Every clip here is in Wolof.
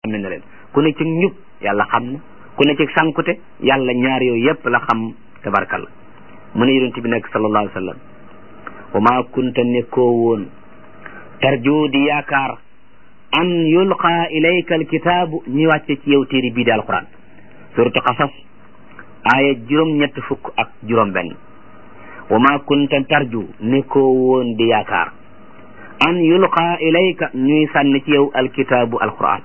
xame na leen ku ne ci njub yàlla xam na ku ne ci sankute yàlla ñaar yooyu yépp la xam tabarkalla mu ne yonent bi nekk sallallahu alayhi wa sallam wa maa kunta nekkoo woon tarju di yaakaar an yulqa ilayka alkitaabu ñuy wàcce ci yow téere bii di alquran suratu qasas aaya juróom ñett fukk ak juróom benn wa maa kunta tarju nekkoo woon di yaakaar an yulqa ilayka ñuy sànni ci yow alkitaabu alquran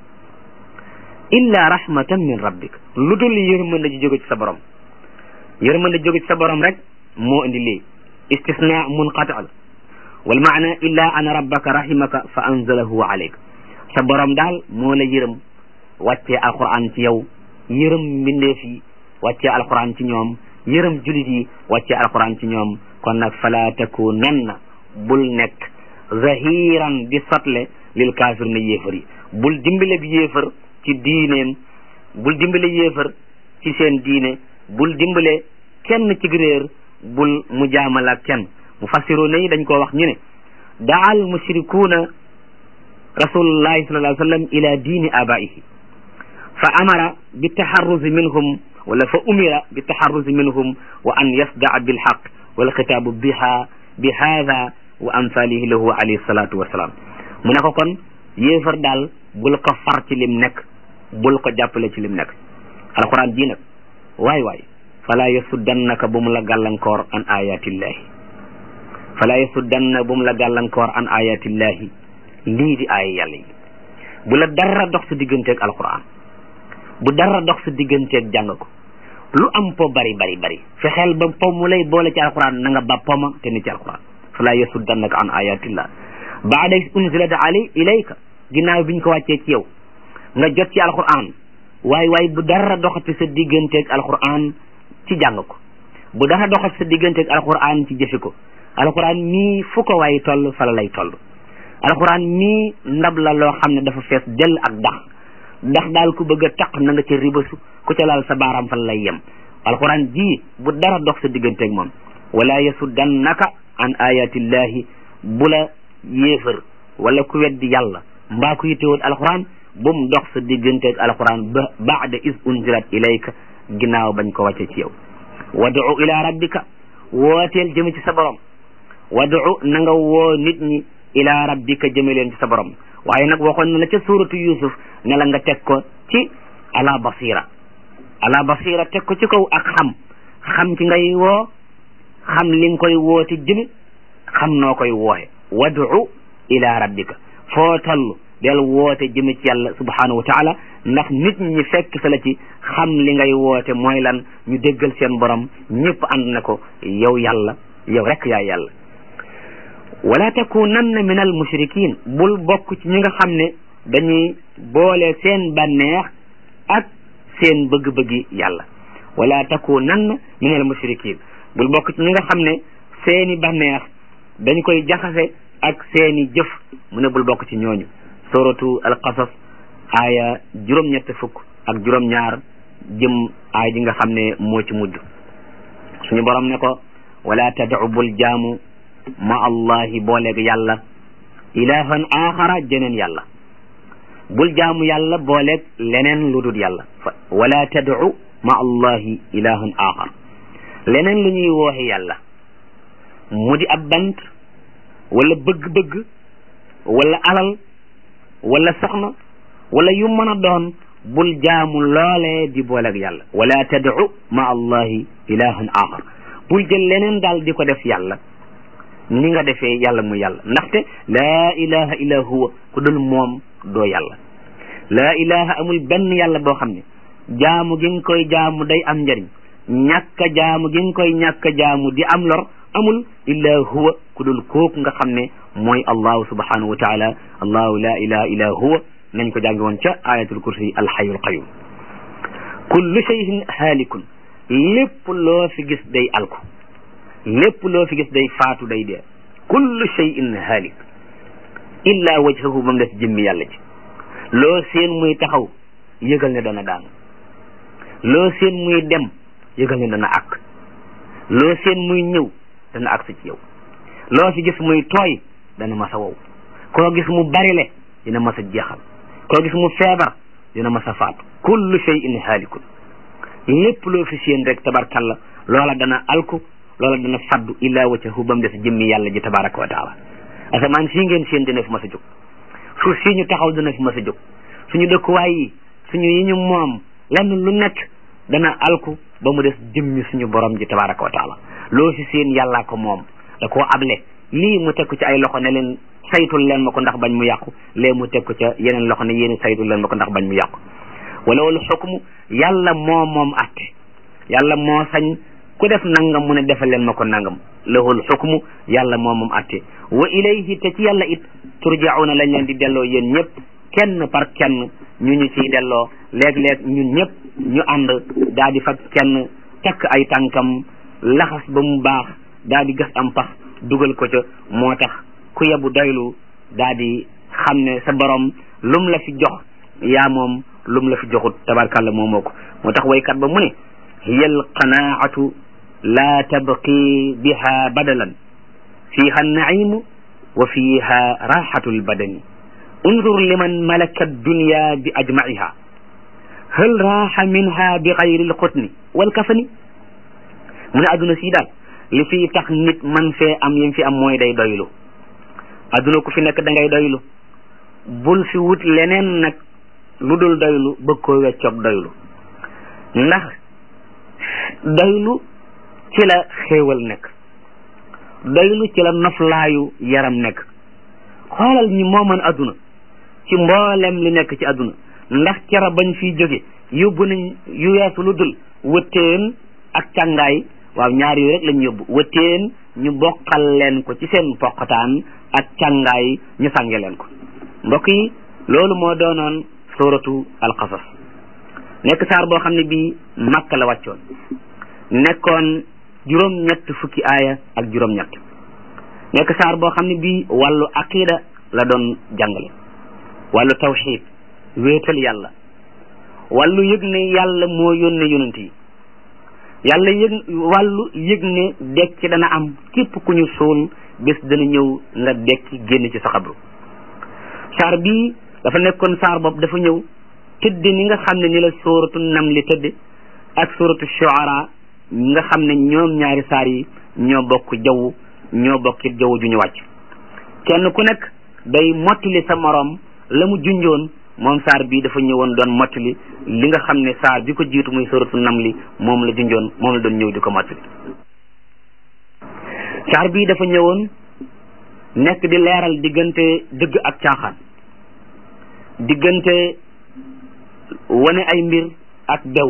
illa rahmatan min rabbik lu dul yërmande ji jóge ci sa borom yërmande jóge ci sa borom rek moo indi lii istisna munqati la wal maana illa ana rabbaka rahimaka fa anzalahu alayk sa borom daal moo la yërëm wàccee alquran ci yow yërëm mbindeef yi wàccee alquran ci ñoom yërëm julit yi wàccee alquran ci ñoom kon nag fala takunanna bul nekk zahiran di sotle lil kaafir na yéefar yi bul dimbale bi yéefar ci diineem bul dimbale yéefar ci seen diine bul dimbale kenn ci réer bul mu jaamal ak kenn mu fassiroon yi dañ koo wax ñu ne daal mushrikuuna rasulullahi sallallahu alayhi wa sallam ila diini abaihi fa amara bi taxarrusi minhum wala fa umira bi taxarrusi minhum wa an yasdaa bilxaq wal xitaabu biha bi haada wa amsalihi lahu alayhi salatu wasalaam mu ne ko kon yéefar daal bul ko far ci lim nekk bul ko jàppale ci lim nekk alquran ji nag waay waay fala yasuddannaka bu mu la gàllankoor an ayatillahi fala yasuddanna bu mu la gàllankoor an ayatillahi lii di aaya yàlla yi bu la dara dox sa digganteeg alquran bu dara dox sa digganteeg jàng ko lu am po bari bari bari fexeel ba po mu lay boole ci alquran na nga ba poma te ni ci alquran fala yasuddannaka an ayatillah baada unzilat ali ilayka ginnaaw biñ ko wàccee ci yow nga jot ci alquran waay waay bu dara doxati sa digganteeg alquran ci jàng ko bu dara doxati sa digganteeg alquran ci jëfe ko alquran mii fu ko waay toll fala lay toll alquran mii ndab la loo xam ne dafa fees dell ak dax dax daal ku bëgg a taq na nga ca ribasu ku ca laal sa baaraam fan lay yem alquran ji bu dara dox sa digganteeg moom wala yasuddannaka an ayatillahi bu la yéefar wala ku weddi yàlla mbaa ku yittewoon alquran bu mu dox sa digganteeg alquran ba baada is unzilat ilayka ginnaaw bañ ko wàcce ci yow wadu ila rabbika wooteel jëme ci sa borom wadu na nga woo nit ñi ila rabbika jëme leen ci sa borom waaye nag waxoon na la ca suuratu yusuf ne la nga teg ko ci ala basira ala basira teg ko ci kaw ak xam xam ci ngay woo xam li nga koy woote jëme xam noo koy wooxe wadu ila rabbika foo toll del woote jëme ci yàlla subhanahu wa taala ndax nit ñi fekk sa la ci xam li ngay woote mooy lan ñu déggal seen borom ñëpp ànd na ko yow yàlla yow rek yaa yàlla wala takunanna min al mushrikin bul bokk ci ñi nga xam ne dañuy boole seen bànneex ak seen bëgg-bëggi yàlla wala takunanna min al mushrikin bul bokk ci ñi nga xam ne seeni bànneex dañ koy jaxase ak seeni jëf mu ne bul bokk ci ñooñu suratu al qasas aaya juróom-ñett fukk ak juróom-ñaar jëm aaya ji nga xam ne moo ci mujj suñu borom ne ko wala tad'u bul jaamu ma allahi booleeg yàlla ilahan axara jeneen yàlla bul jaamu yàlla booleeg leneen lu dul yàlla wala tad'u ma allahi ilahan axar leneen lu ñuy wooxe yàlla mu di ab bant wala bëgg-bëgg wala alal wala soxna wala yu mën a doon bul jaamu loolee di booleeg yàlla wala tad'u ma allahi ilahan axar bul jël leneen daal di ko def yàlla ni nga defee yàlla mu yàlla ndaxte laa ilaha illa huwa ku dul moom doo yàlla laa ilaha amul benn yàlla boo xam ne jaamu gi nga koy jaamu day am njëriñ ñàkk jaamu gi nga koy ñàkk jaamu di am lor amul illa huwa ku dul kooku nga xam ne mooy allahu subhanahu wa taala allahu la ilaha illa huwa nañ ko jàngi woon ca ayatul kursi alxayul qayum kullu shay'in haalikun lépp loo fi gis day alku lépp loo fi gis day faatu day dee kullu shay'in haalik illa wajhahu ba mu des jëmmi yàlla ci loo seen muy taxaw yëgal ne dana daanu loo seen muy dem yëgal ne dana àkk loo seen muy ñëw dana àgg ci yow loo fi gis muy tooy dana mas a wow koo gis mu barile dina mas a jeexal koo gis mu feebar dina mas a faatu kullu shay'in haalikun lépp loo fi seen rek tabarkalla loola dana alku loola dana faddu illaa wajhahu ba mu des jëmmi yàlla ji tabaraka wa taala asamaan sii ngeen seen dina fi mas a jóg suuf sii ñu taxaw dina fi mas a jóg suñu dëkkuwaay yi suñu yi ñu moom lenn lu nekk dana alku ba mu des jëmmi suñu borom ji tabaraka wa taala loo fi seen yàllaa ko moom da koo able lii mu teg ko ci ay loxo ne leen saytul leen ma ko ndax bañ mu yàqu lee mu teg ko ca yeneen loxo ne yéen saytul leen ma ko ndax bañ mu yàqu wala wala xukmu yàlla moo moom atte yàlla moo sañ ku def nangam mu ne defal leen ma ko nangam lahul xukmu yàlla moo moom atte wa ilayhi te ci yàlla it turjauna lañ leen di delloo yéen ñëpp kenn par kenn ñu ñu ciy delloo léeg-léeg ñun ñëpp ñu ànd daa di fab kenn takk ay tànkam laxas ba mu baax daa di gas am pax dugal ko ca moo tax ku yebu doylu daa di xam ne sa borom lum la fi jox yaa moom lum la fi joxut tabarkàlla moo moo ko moo tax waykat ba mu ne hiya alqanaatu laa tabqi biha badalan fiha annaimu wa fiha raxatu lbadani unzur liman malaka addunya bi ajmaiha hal raaxa minha bi gayri lxutni walkafani mu ne adduna sii daal li fi tax nit man fee am yim fi am mooy day doylu adduna ku fi nekk da ngay doylu bul fi wut leneen nag lu dul doylu bëgg koo weccoog doylu ndax doylu ci la xéewal nekk doylu ci la noflaayu yaram nekk xoolal ñi mooman adduna ci mboolem li nekk ci adduna ndax cara bañ fiy jóge yóbbu nañ yu weesu lu dul wëttéen ak càngaay waaw ñaar yooyu rek lañ yóbbu wëttéen ñu bokkal leen ko ci seen poqataan ak càngaay ñu sànge leen ko mbokk yi loolu moo doonoon suratu alqasas nekk saar boo xam ne bii makka la wàccoon nekkoon juróom-ñett fukki aaya ak juróom-ñett nekk saar boo xam ne bii wàllu aqida la doon jàngale wàllu tawxid wéetal yàlla wàllu yëg ne yàlla moo yónne yonent yi yàlla yëg wàllu yëg ne dekki dana am képp ku ñu suul bés dana ñëw nga dekki génn ci sa xabru saar bii dafa nekkoon saar boobu dafa ñëw tëdd ni nga xam ne ni la sóoratu nam li tëdd ak sóoratu shuara nga xam ne ñoom ñaari saar yi ñoo bokk jaww ñoo bokkit jaww ju ñu wàcc kenn ku nekk day mottali sa moroom la mu junjoon moom saar bii dafa ñëwoon doon mottali li nga xam ne saar bi ko jiitu muy sóoratu nam li moom la junjoon moom la doon ñëw di ko mottali saar bii dafa ñëwoon nekk di leeral diggante dëgg ak caaxaan diggante wane ay mbir ak bew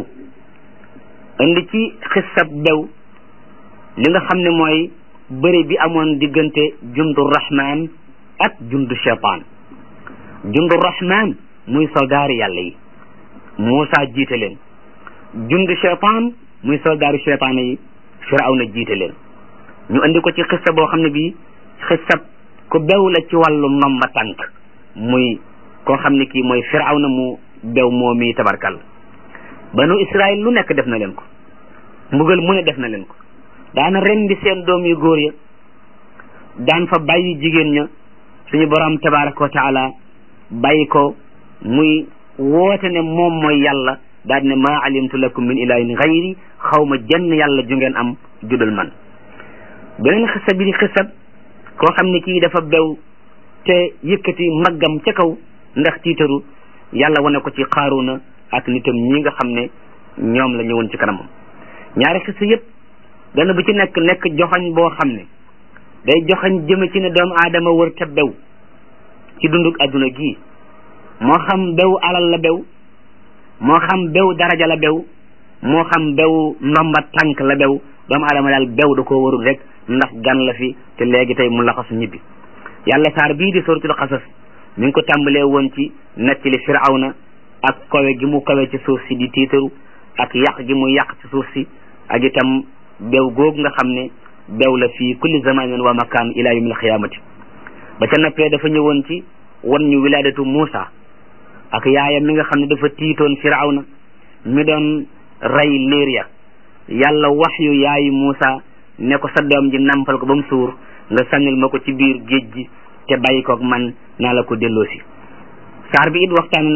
indi ci xissab bew li nga xam ne mooy bëri bi amoon diggante jundu rahman ak jundu cheytaan jundu rahman muy soldaari yàlla yi Muusa jiite leen jundu cheytaan muy soldaaru cheytaan yi Firawna jiite leen ñu indi ko ci xissa boo xam ne bii xissab ku bew la ci wàllu nomba tànk muy koo xam ne kii mooy Firawna mu bew moo mi tabarkal banu Israël lu nekk def na leen ko mbugal mu ne def na leen ko daana rendi seen doom yu góor ya daan fa bàyyi jigéen ña suñu borom tabaraka wa taala bàyyi ko muy woote ne moom mooy yàlla daal ne maa alimtu lakum min ilahin xayri xaw ma jenn yàlla ju ngeen am judul man beneen xisa bi di xisab koo xam ne kii dafa bew te yëkkati maggam ca kaw ndax tiitaru yàlla wane ko ci xaaruna ak nitam ñi nga xam ne ñoom la ñëwoon ci kanamam ñaari xisa yëpp dana bu ci nekk nekk joxañ boo xam ne day joxañ jëme ci ne doomu aadama wër te bew ci dunduk adduna gii moo xam bew alal la bew moo xam bew daraja la bew moo xam bew ndomba tànk la bew doomu aadama daal bew da koo warul rek ndax gan la fi te léegi tey mu laxasu ñibbi yàlla saar bii di suratul xasas mi ngi ko tàmbalee woon ci nettali firawna ak kawe gi mu kawe ci suuf si di tiitaru ak yàq gi mu yàq ci suuf si ak itam bew googu nga xam ne bew la fii kulli zamanin wa makaan ila yawmil xiyaamati ba ca noppee dafa ñëwoon ci wan ñu wilaadatu Muusa ak yaayam mi nga xam ne dafa tiitoon firawna mi doon rey liir ya yàlla wax yu yaayi Muusa ne ko sa doom ji nampal ko ba mu suur nga sànnil ma ko ci biir géej gi te bàyyi koog man naa la ko delloosi saar bi it waxtaan na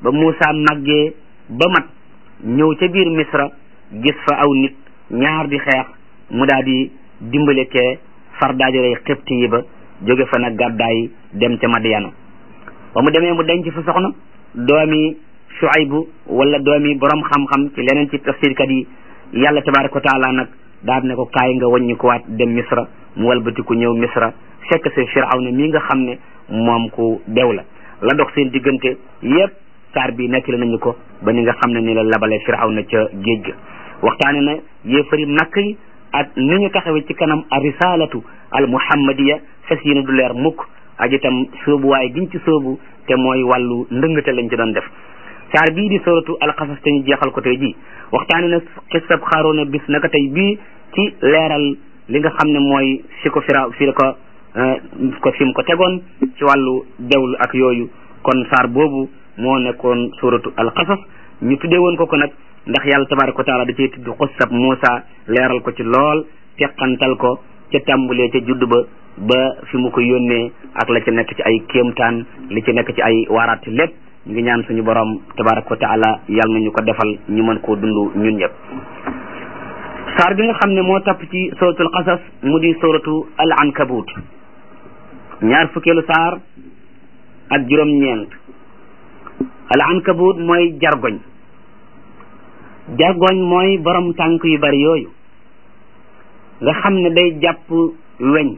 ba Muusa màggee ba mat ñëw ca biir misra gis fa aw nit ñaar di xeex mu daal di dimbale kee far daajorey xibti yi ba jóge fa nag gàddaay dem ca Madiyana ba mu demee mu denc fa soxna doomi Shuaybu wala doomi borom xam-xam ci leneen ci tafsirkat yi yàlla tabaraka wa taala nag daal ne ko kaay nga wàññi ko waat dem misra mu walbatiku ñëw misra fekk see Firawna mii nga xam ne moom ku dew la la dox seen diggante yépp saar bi nettali nañu ko ba ni nga xam ne ni la labale Firawna ca géej ga waxtaane na yéefari makk yi ak ni ñu taxawee ci kanam a risalatu al muhammadiya fes yéene du leer mukk ak itam soobu waaye giñ ci soobu te mooy wàllu ndëngate lañ ci doon def saar bii di suratu alxasas te ñu jeexal ko tey ji waxtaane na xisab xaaroona bis naka tey bii ci leeral li nga xam ne mooy fi ko fira fi ko ko fi mu ko tegoon ci wàllu dewlu ak yooyu kon saar boobu moo nekkoon suratu alxasas ñu tuddee woon ko ko nag ndax yàlla tabaraka wa taala da cee tudd xusab Muusa leeral ko ci lool teqantal ko ca tàmbulee ca judd ba ba fi mu ko yónnee ak la ci nekk ci ay kéemtaan li ci nekk ci ay waaraat lépp ñu ngi ñaan suñu borom tabaraka wa taala yàlla nañu ko defal ñu mën koo dund ñun ñëpp saar bi nga xam ne moo topp ci suratul qasas mu di suratu al ankabut ñaar fukkeelu saar ak juróom-ñeent al ankabut mooy jargoñ jargoñ mooy borom tànk yu bari yooyu nga xam ne day jàpp weñ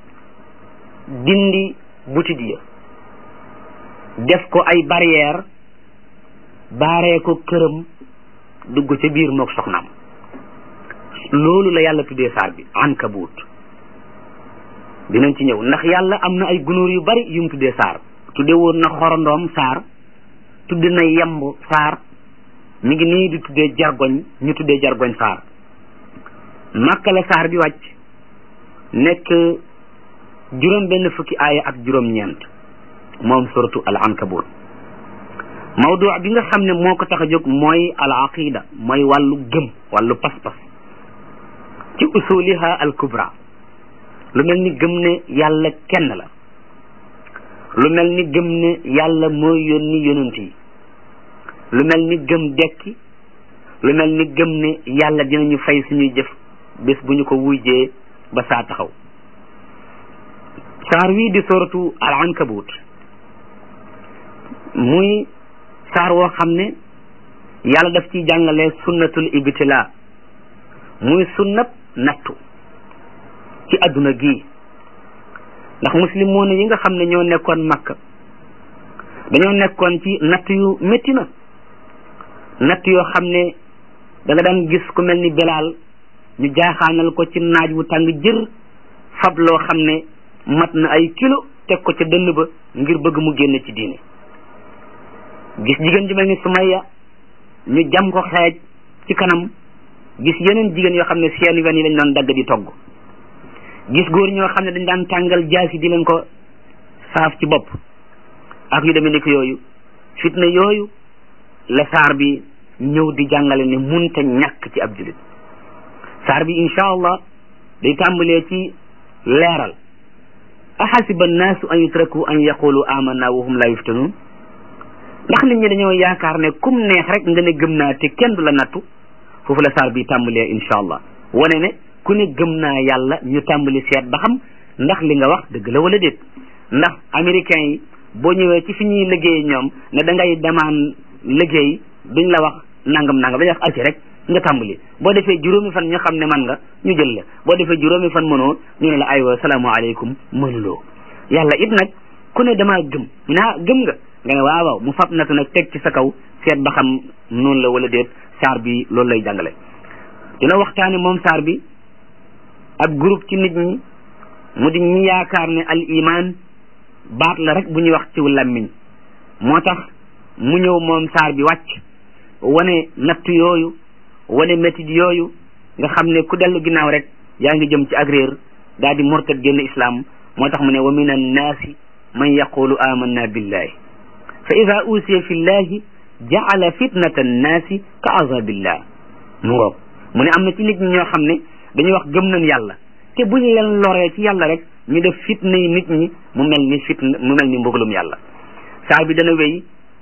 dindi butit ya def ko ay barrière baaree ko këram dugg ca biir mook soxnaam loolu la yàlla tuddee saar bi ankabut dinañ ci ñëw ndax yàlla am na ay gunóor yu bari yu mu tuddee saar tudde woon na xorondoom saar tudd na yemb saar mi ngi nii di tuddee jargoñ ñu tuddee jargoñ saar màkka la saar bi wàcc nekk juróom benn fukki aaya ak juróom ñeent moom suratu al ankabut mawdu bi nga xam ne moo ko tax a jóg mooy al aqida mooy wàllu gëm wàllu pas-pas ci usuliha al kubra lu mel ni gëm ne yàlla kenn la lu mel ni gëm ne yàlla mooy yónni yonent yi lu mel ni gëm dekki lu mel ni gëm ne yàlla dinañu fay suñuy jëf bés bu ñu ko wujjee ba saa taxaw saar wii di soratu al ankabut muy saar woo xam ne yàlla daf ciy jàngale sunnatul ibtila muy sunnab nattu ci adduna gii ndax muslimoon yi nga xam ne ñoo nekkoon makka dañoo nekkoon ci natt yu métti na natt yoo xam ne da nga daan gis ku mel ni belaal ñu jaaxaanal ko ci naaj wu tàng jër fab loo xam ne mat na ay kilo teg ko ca dënn ba ngir bëgg mu génn ci diine gis jigéen ju mel ni Sumayya ñu jam ko xeej ci kanam gis yeneen jigéen yoo xam ne seen wen yi lañ doon dagg di togg gis góor ñoo xam ne dañ daan tàngal jaasi di leen ko saaf ci bopp ak yu demee ni ko yooyu fitna yooyu la saar bi ñëw di jàngale ne munta ñàkk ci ab julit saar bi insha allah day tàmbalee ci leeral ahasiba annaasu an yutraku an yaqulu amanna wa hum la yuftanun ndax nit ñi dañoo yaakaar ne kum neex rek nga ne gëm naa te kenn du la nattu foofu la saar bi tàmbalee insha allah wane ne ku ne gëm naa yàlla ñu tàmbali seet ba xam ndax li nga wax dëgg la wala déet ndax américains yi boo ñëwee ci fi ñuy liggéey ñoom ne da ngay demaan liggéey duñ la wax nangam nangam dañuy wax arci rek nga tàmbali boo defee juróomi fan ñu xam ne man nga ñu jël la boo defee juróomi fan mënoo ñu ne la aywa salaamaaleykum mënuloo yàlla it nag ku ne damaa gëm ñu ne ah gëm nga nga ne waaw waaw mu fab natu nag teg ci sa kaw seet ba xam noonu la wala déet saar bi loolu lay jàngale dina waxtaane moom saar bi ak groupe ci nit ñi mu di ñi yaakaar ne al iman baat la rek bu ñuy wax ci làmmiñ moo tax mu ñëw moom saar bi wàcc wane natt yooyu wane métit yooyu nga xam ne ku dellu ginnaaw rek yaa ngi jëm ci ak réer daal di murtad génn islam moo tax mu ne wa min annaasi man yaqulu amanna billahi fa ida usiya fi llahi jaala fitnata annaasi ka azabillah mu ngoog mu ne am na ci nit ñi ñoo xam ne dañuy wax gëm nañ yàlla te buñ leen loree ci yàlla rek ñu def fitna yi nit ñi mu mel ni fitna mu mel ni mbugalum yàlla saar bi dana wéy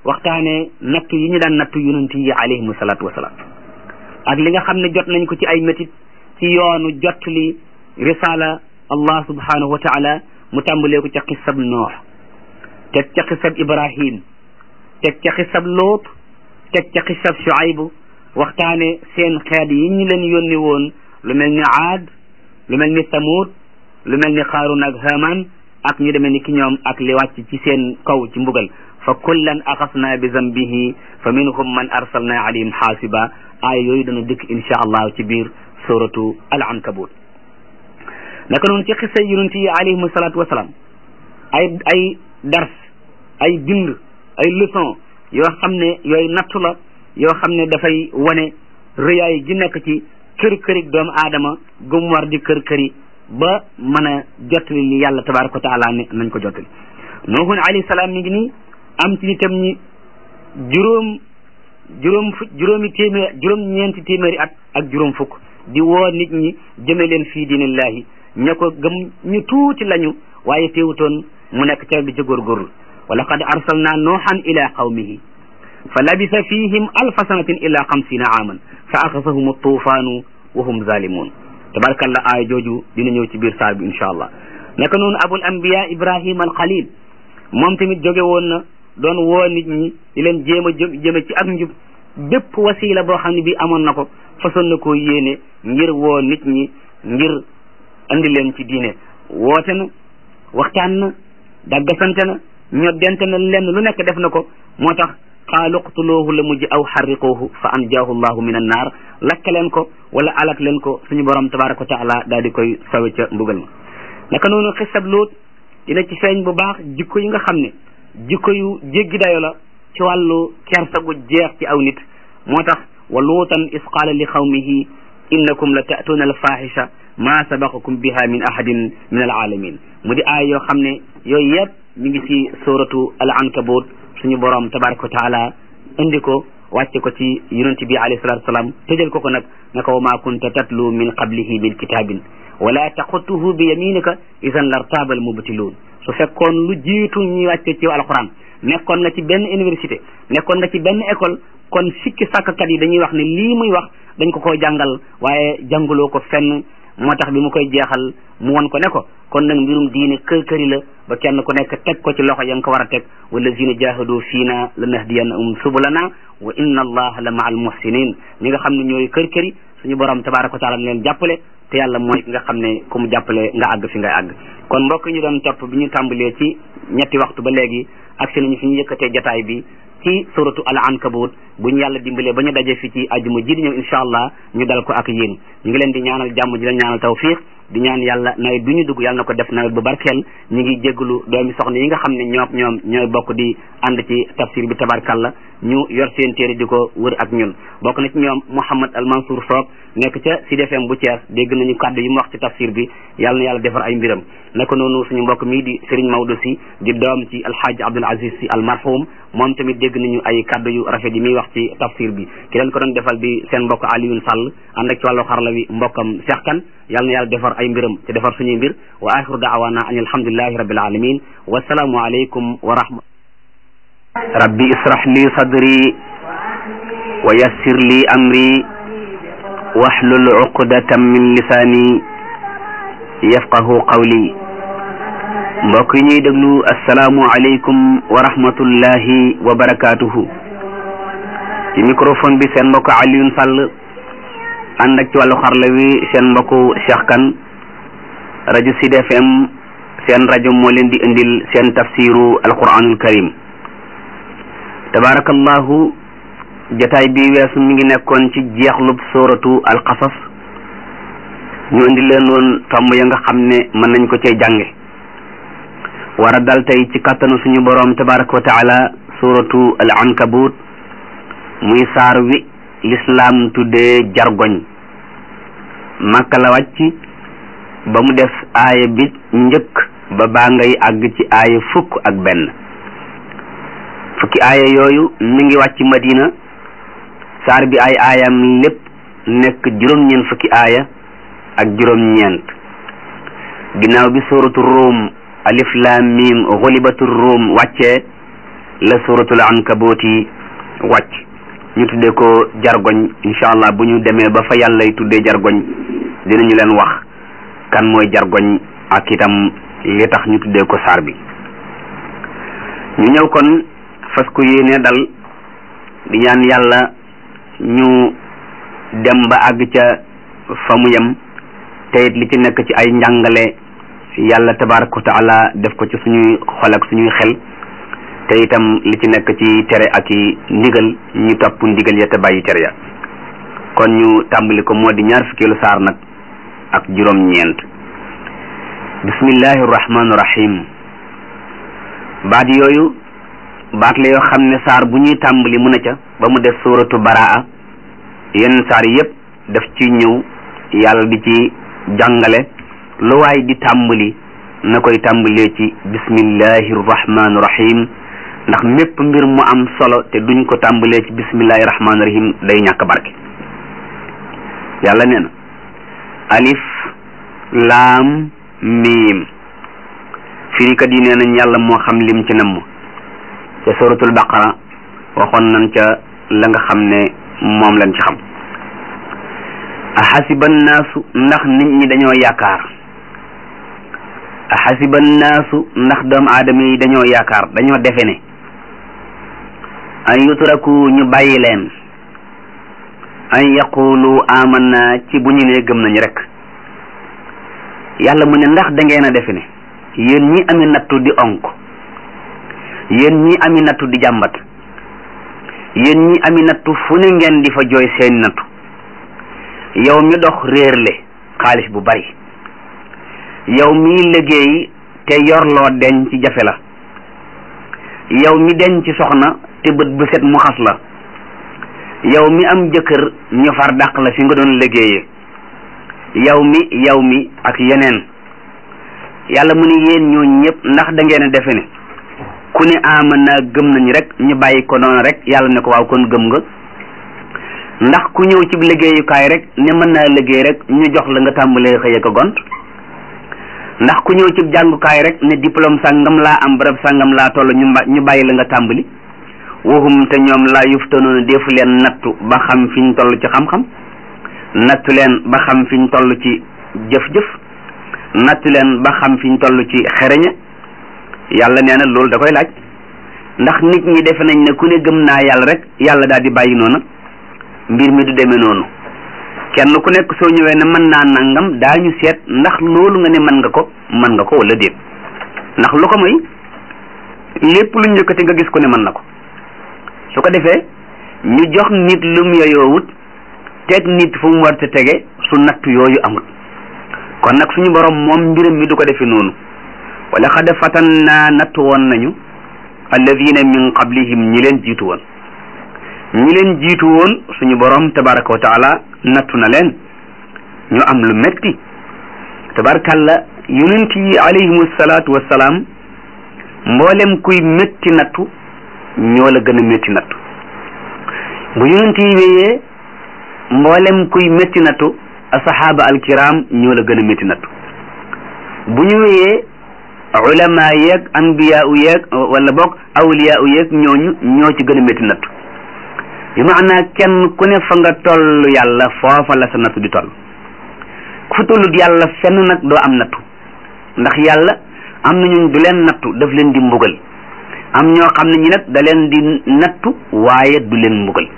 waxtaane nattu yi ñu daan nattu yonent yi alayhimu salaatu wasalaam ak li nga xam ne jot nañ ko ci ay métit ci yoonu jot li risala allah subhanahu wa taala mu tàmbalee ko ca xisab noox teg ca xisab ibrahim teg ca xisab loot teg ca xisab shuaybu waxtaane seen xeet yi ñu leen yónni woon lu mel ni aad lu mel ni samud lu mel ni xaarun ak haman ak ñu demee ni ki ñoom ak li wàcc ci seen kaw ci mbugal fa kullan axasna bi zambihi fa minhum man arsalna alayhim xaasiba aaya yooyu dana dëkk insha allah ci biir suratu al ankabut naka noonu ci xisa yonent yi alayhim salaatu wasalaam ay ay dars ay bind ay leçon yoo xam ne yooyu nattu la yoo xam ne dafay wane rëyaay gi nekk ci kër kërik doomu aadama gum war di kër këri ba mën a jottali li yàlla tabaraka wa taala ne nañ ko jottali nuuhun alayhi salaam mi ngi nii am ci nitam ñi juróom juróom fu juróomi téeméer juróom ñeenti téeméeri at ak juróom fukk di woo nit ñi jëme leen fii diinillahi ña ko gëm ñu tuuti lañu waaye teewutoon mu nekk ca di ca góorgóorlu wa laqad arsalna nuuhan ila qawmihi fa labisa fihim alfa sanatin illa xamsina aaman fa axasahum tuufaanu wa hum zalimun tabarakallah aaya jooju dina ñëw ci biir saar bi insha allah naka noonu abul anbiya ibrahima al xalil moom tamit jóge woon na doon woo nit ñi di leen jéem a jëme ci ak njub bépp wasila boo xam ne bii amoon na ko façon na koo yéene ngir woo nit ñi ngir andi leen ci diine woote na waxtaan na daggasante na ñoddente na lenn lu nekk def na ko moo tax qaalu qtuluuhu la mujj aw xarriquuhu fa anjaahu llahu min annaar lakk leen ko wala alak leen ko suñu borom tabaraka wa taala daal di koy sawe ca mbugal ma naka noonu xisab luut dina ci feeñ bu baax jikko yi nga xam ne jikko yu jéggi dayo la ci wàllu kersa gu jeex ci aw nit moo tax wa luutan is qaala li xawmihi innakum la ta'tuuna al fahisha ma sabaqakum biha min ahadin min al alamin mu di aay yoo xam ne yooyu yëpp ñu ngi ci suratu al ankabut suñu borom tabaraka wa taala indi ko wàcce ko ci yonent bi alayhi salatu wasalaam tëjal ko ko nag naka wa ma kunta tatlu min qablihi min kitabin wala taxutuhu bi yaminika idan lartaaba al mubtiluun su fekkoon lu jiitu ñuy wàcce ci alquran nekkoon nga ci benn université nekkoon nga ci benn école kon sikki sàkkkat yi dañuy wax ne lii muy wax dañ ko koo jàngal waaye jàngaloo ko fenn moo tax bi mu koy jeexal mu won ko ne ko kon nag mbirum diine kër këri la ba kenn ku nekk teg ko ci loxo ya nga ko war a teg wallazina jahadu fiina lanahdiyannahum subulana wa inna allaha la maa al muhsinin ñi nga xam ne ñooy kër këri suñu borom tabaraka wa taala leen jàppale te yàlla mooy ki nga xam ne ku mu jàppale nga àgg fi ngay àgg kon mbokk ñu doon topp bi ñu tàmbalee ci ñetti waxtu ba léegi ak si nañu fi ñu yëkkatee jataay bi ci suratu al ankabut bu ñu yàlla dimbalee ba ñu daje fi ci ajuma ji di ñëw insha allah ñu dal ko ak yéen ñu ngi leen di ñaanal jàmm di leen ñaanal tawfiq di ñaan yàlla nawet bi ñu dugg yàlla na ko def nawet bu barkeel ñu ngi jégalu doomi soxna yi nga xam ne ñoom ñoom ñooy bokk di ànd ci tafsir bi tabarkalla ñu yor seen téere di ko wër ak ñun bokk na ci ñoom Mouhamad Al Mansour Soop nekk ca Sud FM bu Thiès dégg nañu kàddu yi mu wax ci tafsir bi yàlla na yàlla defar ay mbiram naka noonu suñu mbokk mii di Serigne Maodo si di doom ci alxaaji Abdul Aziz si al marhum moom tamit dégg nañu ay kàddu yu rafet yi muy wax ci tafsir bi ki leen ko doon defal di seen mbokk Alioune Sall ànd ak ci wàllu xarala wi mbokkam Cheikh Kane yàlla na yàlla defar ay mbiram te defar suñuy mbir wa axiru daawana an alhamdulillahi rabbil alamin wasalaamu aleykum wa rahma rabbi israh li sadri wa yassir li amri wahlul uqdatan min lisaani yafqahu qawli mbokk yi ñuy déglu asalaamu aleykum wa rahmatullahi wa barakatuhu ci microphone bi seen mbokk Alioune Sall ànd ak ci wàllu xarla wi seen mbokku Cheikh Kane rajo Sud FM seen rajo moo leen di indil seen tafsiru alquranul karim tabarakallahu jataay bi weesu mi ngi nekkoon ci jeexlub suratu alqasas ñu indi leen woon tomb ya nga xam ne mën nañ ko cee jànge war a dal tey ci kàttanu suñu boroom tabaraka wa taala suratu al ankabut muy saar wi lislaam tuddee jargoñ màkka la wàcc ba mu def aaya bi njëkk ba baa ngay àgg ci aaya fukk ak benn fukki aaya yooyu mi ngi wàcc madina saar bi ay aayam lépp nekk juróom-ñeent fukki aaya ak juróom-ñeent ginnaaw bi suratu ruum alif lam mim xulibatu ruum wàccee la suratul ankabooti wàcc ñu tuddee ko jargoñ incha allah bu ñu demee ba fa yàllay tuddee jargoñ dinañu leen wax kan mooy jargoñ ak itam li tax ñu tuddee ko saar bi ñu ñëw kon fas ko yéene dal di ñaan yàlla ñu dem ba àgg ca fa mu yem te it li ci nekk ci ay njàngale yàlla tabaraka wa taala def ko ci suñuy xol ak suñuy xel te itam li ci nekk ci tere ak i ndigal ñu topp ndigal ya te bàyyi tere ya kon ñu tàmbali ko moo di ñaar fukkeelu saar nag ak juróom-ñeent bismillahi rahmaani rahim baat yooyu baat la yoo xam ne saar bu ñuy tàmbali mu ne ca ba mu def suuratu baraa yenn saar yépp daf ci ñëw yàlla di ci jàngale lu waay di tàmbali na koy tàmbalee ci bismillahi rahmaani rahim ndax mépp mbir mu am solo te duñ ko tàmbalee ci bismillahi rahmaani rahim day ñàkk barke yàlla nee na alif laam miim firikat yi nee nañ yàlla moo xam lim ci namm ca suratul baqara waxoon nañ ca la nga xam ne moom lañ ci xam axasiba naasu ndax nit ñi dañoo yaakaar axasiba naasu ndax doomu aadama yi dañoo yaakaar dañoo defe ne an yutraku ñu bàyyi leen an yaqulu amanna ci bu ñu ne gëm nañu rek yàlla mu ne ndax da ngeen a defe ne yéen ñi ami nattu di onk yéen ñi ami nattu di jàmbat yéen ñi ami nattu fu ne ngeen di fa jooy seen nattu yow mi dox réerle xaalis bu bari yow mi liggéey te yorloo deñ ci jafe la yow mi deñ ci soxna te bët bu set mu xas la yow mi am jëkkër ñu far dàq la fi nga doon liggéeyee yow mi yow mi ak yeneen yàlla mu ne yéen ñoo ñëpp ndax da ngeen a defe ne ku ne aman naa gëm nañ rek ñu bàyyi ko noonu rek yàlla ne ko waaw kon gëm nga ndax ku ñëw ci liggéeyukaay rek ne mën naa liggéey rek ñu jox la nga tàmbalee xëy ko gont ndax ku ñëw ci jàngukaay rek ne diplôme sàngam laa am barab sàngam laa toll ñu ñu bàyyi la nga tàmbali waxum te ñoom laa yuftanoona defu leen nattu ba xam fi ñu toll ci xam-xam nattu leen ba xam fi ñu toll ci jëf-jëf nattu leen ba xam fi ñu toll ci xereñe yàlla nee na loolu da koy laaj ndax nit ñi defe nañ ne ku ne gëm naa yàlla rek yàlla daal di bàyyi noonu mbir mi du demee noonu kenn ku nekk soo ñëwee ne mën naa nangam daañu seet ndax loolu nga ne mën nga ko mën nga ko wala déet ndax lu ko moy lépp lu njëkkati nga gis ku ne mën na ko su ko defee ñu jox nit lum yoyoowut teg nit fu mu war te tege su nattu yooyu amul kon nag suñu borom moom mbiram mi du ko defee noonu wala xad fatannaa nattu woon nañu alladina min qablihim ñi leen jiitu woon ñi leen jiitu woon suñu borom tabaraka wa taala nattu na leen ñu am lu metti tabarakalla yonent yi alayhimu salaatu wassalaam mboolem kuy métti nattu ñoo la gën a métti nattu bu yonent yi wéyee mboolem kuy métti nattu asahaba alkiram ñoo la gën a métti nattu bu ñu wéyee ulama yeeg anbiya u yeeg wala boog awliya u yeeg ñooñu ñoo ci gën a métti nattu bi maanaa kenn ku ne fa nga toll yàlla foofa la sa nattu di toll ku fa tollut yàlla fenn nag doo am nattu ndax yàlla am na ñun du leen nattu daf leen di mbugal am ñoo xam ne ñi nag da leen di nattu waaye du leen mbugal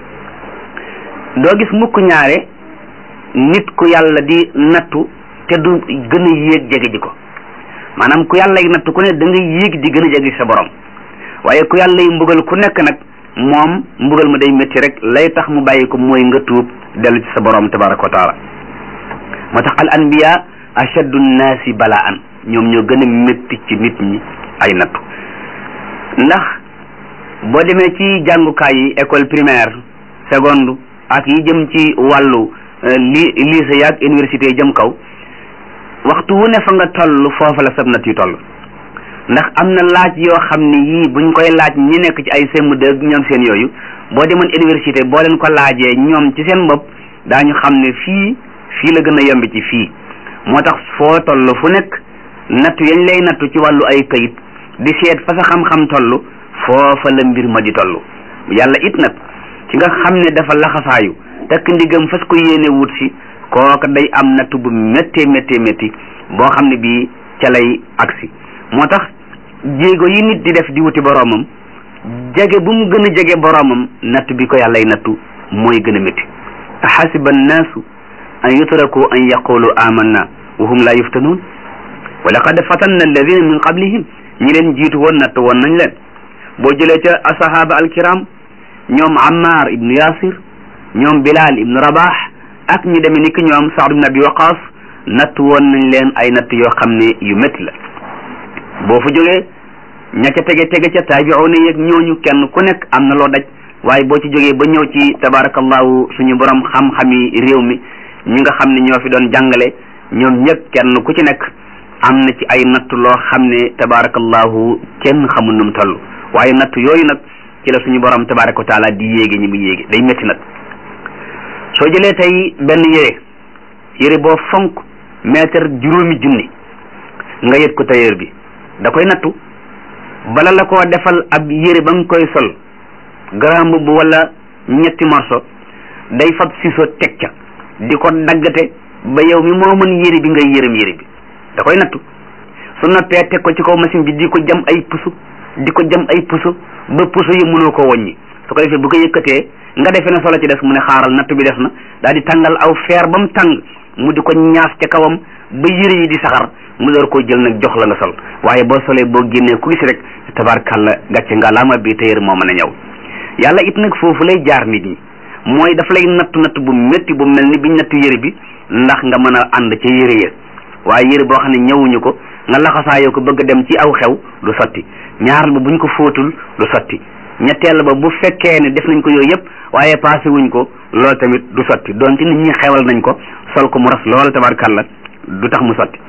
doo gis mukk ñaare nit ku yàlla di nattu te du gën a yéeg jege ji ko maanaam ku yàlla yi nattu ku ne da nga yéeg di gën a jege sa borom waaye ku yàlla yi mbugal ku nekk nag moom mbugal ma day métti rek lay tax mu bàyyi ko mooy nga tuub dellu ci sa borom tabaraka wa taala moo tax al anbiya ashaddu nnaasi balaan ñoom ñoo gën a métti ci nit ñi ay nattu ndax boo demee ci jàngukaay yi école primaire seconde ak yi jëm ci wàllu li lycée yaag université yi jëm kaw waxtu wu ne fa nga toll foofa la sab natt yu toll ndax am na laaj yoo xam ne yii buñ koy laaj ñi nekk ci ay CM2 ak ñoom seen yooyu boo demoon université boo leen ko laajee ñoom ci seen bopp daañu xam ne fii fii la gën a yomb ci fii moo tax foo toll fu nekk nattu yañ lay nattu ci wàllu ay kayit di seet fa sa xam-xam toll foofa la mbir ma di toll yàlla it nag ci nga xam ne dafa laxasaayu takk ndigam fas ko yéene wut si kooka day am natt bu méttee méttee métti boo xam ne bii ca lay agsi moo tax jéego yi nit di def di wuti boroomam jege bu mu gën a jege boroomam natt bi ko yàllay nattu mooy gën a métti ahasiba annaasu an yutraku an yaqulu amanna wa hum la yuftanuun wa laqad fatanna alladina min qablihim ñi leen jiitu woon natt woon nañ leen boo jëlee ca asahaba alkiram ñoom ammar ibnu yasir ñoom bilal ibnu rabah ak ñu demee ni ki ñoom saad ibnu abi waqas natt woon nañ leen ay natt yoo xam ne yu métti la boo fa jógee ña ca tege tege ca taabiuuna yeeg ñooñu kenn ku nekk am na loo daj waaye boo ci jógee ba ñëw ci tabarakallahu suñu borom xam-xami réew mi ñi nga xam ne ñoo fi doon jàngale ñoom ñëpp kenn ku ci nekk am na ci ay natt loo xam ne tabarakallahu kenn xamul nu mu toll waaye natt yooyu nag ci la suñu borom tabaraka wa taala di yéege ñi mu yéege day métti nag soo jëlee tey benn yére yére boo fonk mètre juróomi junni nga yët ko tailleur bi da koy nattu bala la koo defal ab yére ba nga koy sol grand mbubb wala ñetti morso day fab siso teg ca di ko daggate ba yow mi moo mën yére bi ngay yërëm yére bi da koy nattu su nattee teg ko ci kaw machine bi di ko jam ay pusu di ko jam ay pusu ba pusu yi mënoo ko wàññi su ko defee bu ko yëkkatee nga defee ne solo ci des mu ne xaaral nattu bi des na daal di tàngal aw feer ba mu tàng mu di ko ñaas ca kawam ba yére yi di saxar mu door koo jël nag jox la nga sol waaye boo solee boo génnee ku gis rek tabarkàlla gàcce nga laama bi téyër moo mën a ñëw yàlla it nag foofu lay jaar nit ñi mooy daf lay nattu natt bu métti bu mel ni biñ nattu yére bi ndax nga mën a ànd ca yére ya waaye yére boo xam ne ñëwuñu ko nga laxasaayoo ko bëgg dem ci aw xew du sotti ñaaral ba buñ ko fóotul du sotti ñetteel ba bu fekkee ne def nañ ko yooyu yëpp waaye passé wuñ ko loolu tamit du sotti donte nit ñi xewal nañ ko sol ko mu ras lool tabarkàlla du tax mu sotti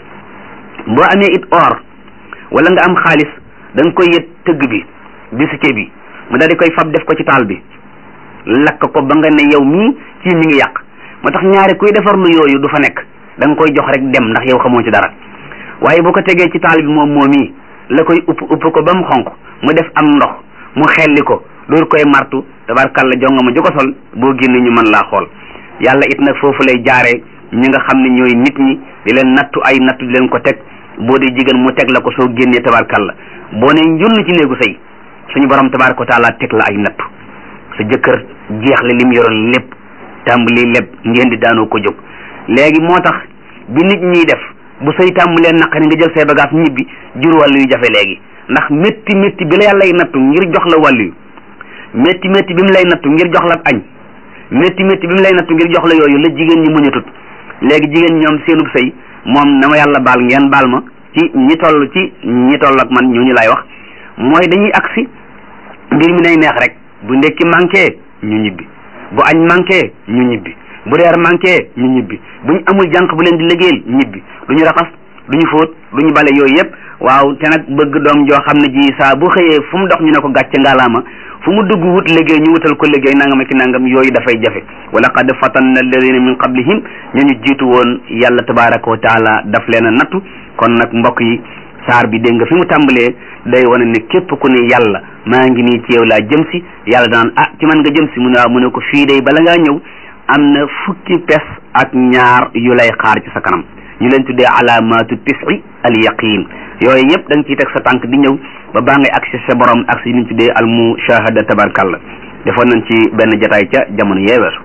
boo amee it or wala nga am xaalis da nga koy yët tëgg bi bisike bi mu daal di koy fab def ko ci taal bi lakk ko ba nga ne yow mii ci mi ngi yàq moo tax ñaari kuy defar lu yooyu du fa nekk da nga koy jox rek dem ndax yow xamoo ci dara waaye bu ko tegee ci taal bi moom moom yi la koy upp upp ko ba mu xonq mu def am ndox mu xelli ko door koy martu tabarkàlla jonga ma ju ko sol boo génne ñu mën laa xool yàlla it nag foofu lay jaaree ñi nga xam ne ñooy nit ñi di leen nattu ay nattu di leen ko teg boo dee jigéen mu teg la ko soo génnee tabarkàlla boo ne njunn ci néegu sëy suñu borom tabaraka wa taala teg la ay nattu sa jëkkër jeexle lim yoroon lépp tàmbali lépp ngeen di daanoo ko jóg léegi moo tax bi nit ñiy def bu sëy tàmbalee naqari nga jël say bagage ñibbi jur wàllu yu jafe léegi ndax métti métti bi la yàlla lay nattu ngir jox la wàllu yu métti métti bi mu lay nattu ngir jox la añ métti métti bi mu lay nattu ngir jox la yooyu la jigéen ñi muñatut léegi jigéen ñoom seenub sëy moom na ma yàlla baal ngeen baal ma ci ñi toll ci ñi toll ak man ñooñu lay wax mooy dañuy agsi mbir mi nay neex rek bu ndekki manqué ñu ñibbi bu añ manqué ñu ñibbi bu reer manqué ñu ñibbi bu ñu amul jànq bu leen di liggéeyal ñibbi du ñu raxas du ñu fóot du ñu bale yooyu yëpp waaw te nag bëgg doom joo xam ne ji saa bu xëyee fu mu dox ñu ne ko gàcce ngalaama fu mu dugg wut liggéey ñu wutal ko liggéey nangam ak nangam yooyu dafay jafe wa laqad fatanna alladina min qablihim ñu ñu jiitu woon yàlla tabaraka wa taala daf leen a nattu kon nag mbokk yi saar bi dégg nga fi mu tàmbalee day wane ne képp ku ne yàlla maa ngi nii ci yow laa jëm si yàlla daan ah ci man nga jëm si mu ne waaw mu ne ko fii day bala ngaa ñëw am na fukki pes ak ñaar yu lay xaar ci sa kanam ñu leen tuddee alaamatu tisi al yaqin yooyu yëpp da nga ciy teg sa tànk di ñëw ba baa ngay agsi sa borom ak si ñu tuddee al mushahada tabarkalla defoon nañ ci benn jataay ca jamono yeeweesu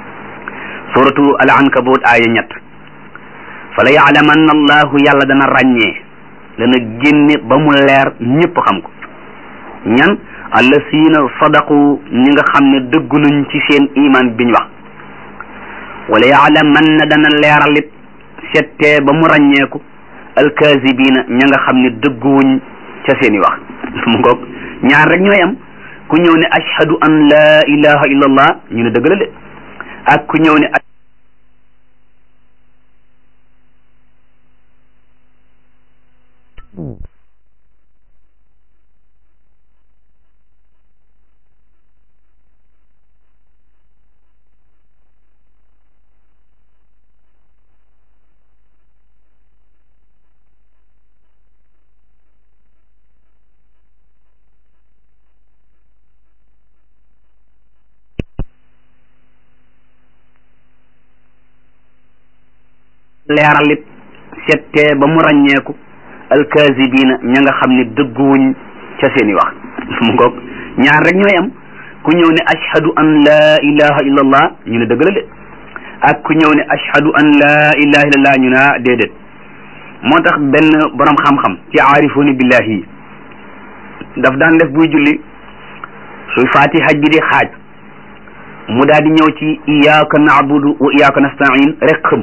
suratu al ankabut aaya ñett fa la yaalamanna allahu yàlla dana ràññee dana génne ba mu leer ñëpp xam ko ñan allasina sadaqu ñi nga xam ne dëggu nañ ci seen iman biñ wax wala yaalamanna dana leeralit settee ba mu ràññeeku alkazibina ña nga xam ne dëgguwuñ ca seeni wax mu ngoog ñaar rek ñooy am ku ñëw ne ashhadu an la ilaha illa allah ñu ne dëgg la de ak ku ñëw ne leeralit settee ba mu ràññeeku alkaasibiina ña nga xam ne dëgguwuñ ca seeni wax mu ngoog ñaar rek ñooy am ku ñëw ne ashhadu an laa ilaha illa allah ñu ne dëgg la de ak ku ñëw ne ashhadu an laa ilaha illa allah ñu ne ah déedéet moo tax benn borom xam-xam ci aarifuuni billahi yi daf daan def buy julli suy fatiha bi di xaaj mu daal di ñëw ci iyyaka na'budu wa iyyaka nasta'in rek xëm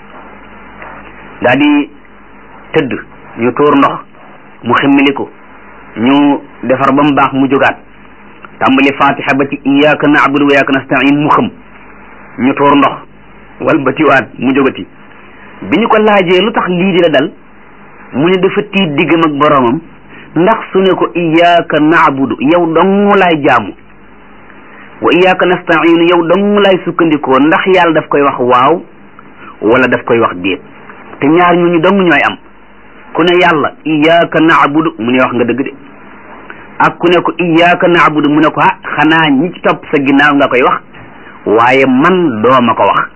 daal di tëdd ñu tuur ndox mu ximmili ko ñu defar ba mu baax mu jógaat tàmbali fatiha ba ci iyyaka na'budu wa iyyaka nasta'in mu xëm ñu tuur ndox wal ba tiwaat mu jógati bi ñu ko laajee lu tax lii di la dal mu ne dafa tiit diggam ak boromam ndax su ne ko iyyaka na'budu yow dong laay jaamu wa iyyaka nasta'in yow dong laay sukkandikoo ndax yàlla daf koy wax waaw wala daf koy wax déet te ñaar ñu ñu dong ñooy am ku ne yàlla iyyaka na'budu mu ne wax nga dëgg de ak ku ne ko iyyaka na'budu mu ne ko ah xanaa ñi ci topp sa ginnaaw nga koy wax waaye man dooma ko wax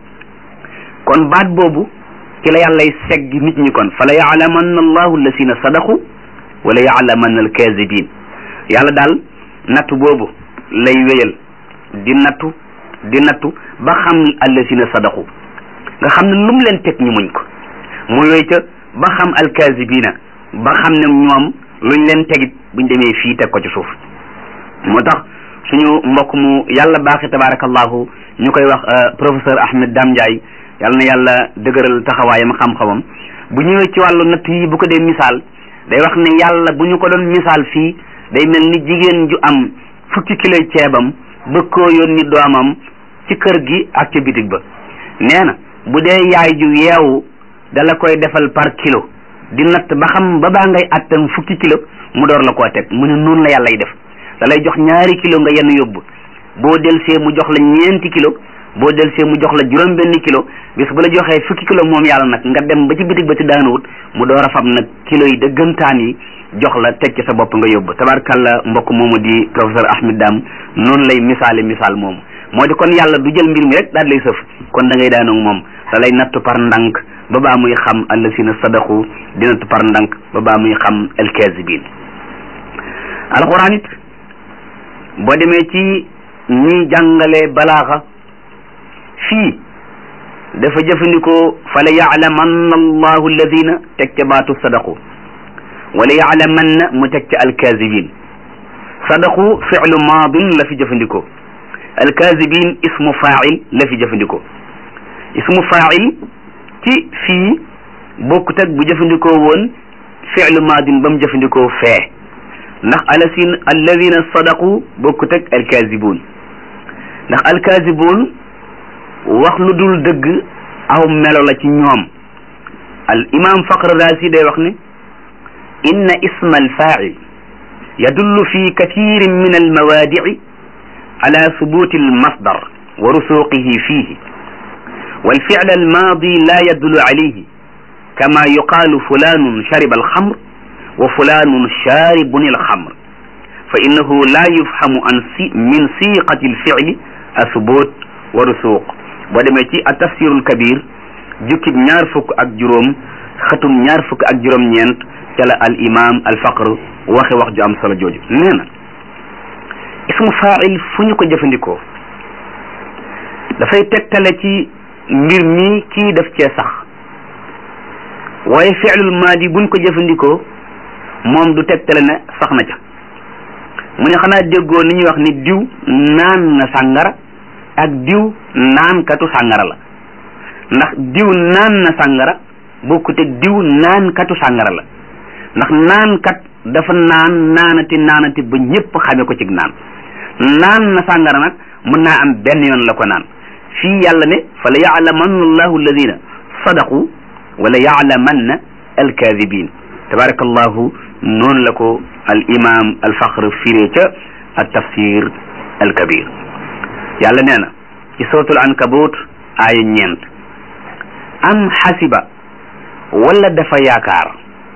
kon baat boobu ci la yàllay segg nit ñi kon fa la yaalamanna allahu allasina sadaqu wala yaalamanna alkazibin yàlla daal nattu boobu lay wéyal di nattu di nattu ba xam allasina sadaqu nga xam ne lu mu leen teg ñu muñ ko mu wéy ca ba xam alkazibina ba xam ne ñoom luñ leen tegit buñ demee fii teg ko ci suuf moo tax suñu mbokk mu yàlla baaxi tabarakallahu ñu koy wax professeur Ahmed Dame Ndiaye yàlla na yàlla dëgëral taxawaayam xam-xamam bu ñëwee ci wàllu natt yi bu ko dee misaal day wax ne yàlla bu ñu ko doon misaal fii day mel ni jigéen ju am fukki kilo ceebam bëgg koo yónni doomam ci kër gi ak ca bitig ba nee na bu dee yaay ju yeewu dala koy defal par kilo di natt ba xam ba baa ngay attan fukki kilo mu door la koo teg mu ne noonu la yàllay def da lay jox ñaari kilo nga yenn yóbbu boo delsee mu jox la ñeenti kilo boo delsee mu jox la juróom benn kilo bis bu la joxee fukki kilo moom yàlla nag nga dem ba ci bitig ba ci daanuwut mu door a fab nag kilo yi dëggantaan yi jox la teg ci sa bopp nga yóbbu tabarkalla mbokk moomu di professeur Ahmed Dam noonu lay misaale misaal moomu moo di kon yàlla du jël mbir mi rek daal lay sëf kon da ngay daanoog moom da lay nattu par ndànk ba baa muy xam allasina sadaqu di nattu par ndànk ba baa muy xam alkazibin alquran it boo demee ci ñi jàngale balaaxa fii dafa jëfandikoo fala yaalamanna allahu alladina teg ca baatu sadaqu wala yaalamanna mu teg ca alkazibin sadaqu fi'lu maadin la fi jëfandikoo alkazibin ismu faa'il la fi jëfandikoo ismu faa'il ci fii bokkut ak bu jëfandikoo woon fi'lu maadin ba mu jëfandikoo fee ndax alasin alladina sadaqu bokkut ak alkazibun ndax alkazibun wax lu dul dëgg aw melo la ci ñoom al imam faqr raasi day wax ne inna isma alfaa'il yadullu fi kathirin min almawaadici ala subuti almasdar wa rusuqihi fihi والفعل الماضي لا يدل عليه كما يقال فلان شرب الخمر وفلان شارب الخمر فإنه لا يفهم من صيغة الفعل الثبوت ورسوق ودمتي التفسير الكبير جكب ñaar fukk ak juróom xatum ñaar fukk ak juróom ñeent ca la al imam al faqr waxe wax ju am solo jooju nee na ismu faa'il fu ñu ko jëfandikoo dafay tegtale ci mbir mi kii daf cee sax waaye fi'lul maadi buñ ko jëfandikoo moom du tegtale ne sax na ca mu ne xanaa déggoo ni ñuy wax ni diw naan na sàngara ak diw naankatu sàngara la ndax diw naan na sàngara bokkute diw naankatu sàngara la ndax naankat dafa naan naanati naanati ba ñëpp xame ko ci naan naan na sàngara nag mën naa am benn yoon la ko naan fii yàlla ne fa la yaalamanna allahu alladina sadaqu wala yaalamanna alkadibin tabarakallahu noonu la ko al imam al faqr firee ca al tafsir al kabir yàlla nee na ci suratul ankabut aaya ñeent am xasiba wala dafa yaakaar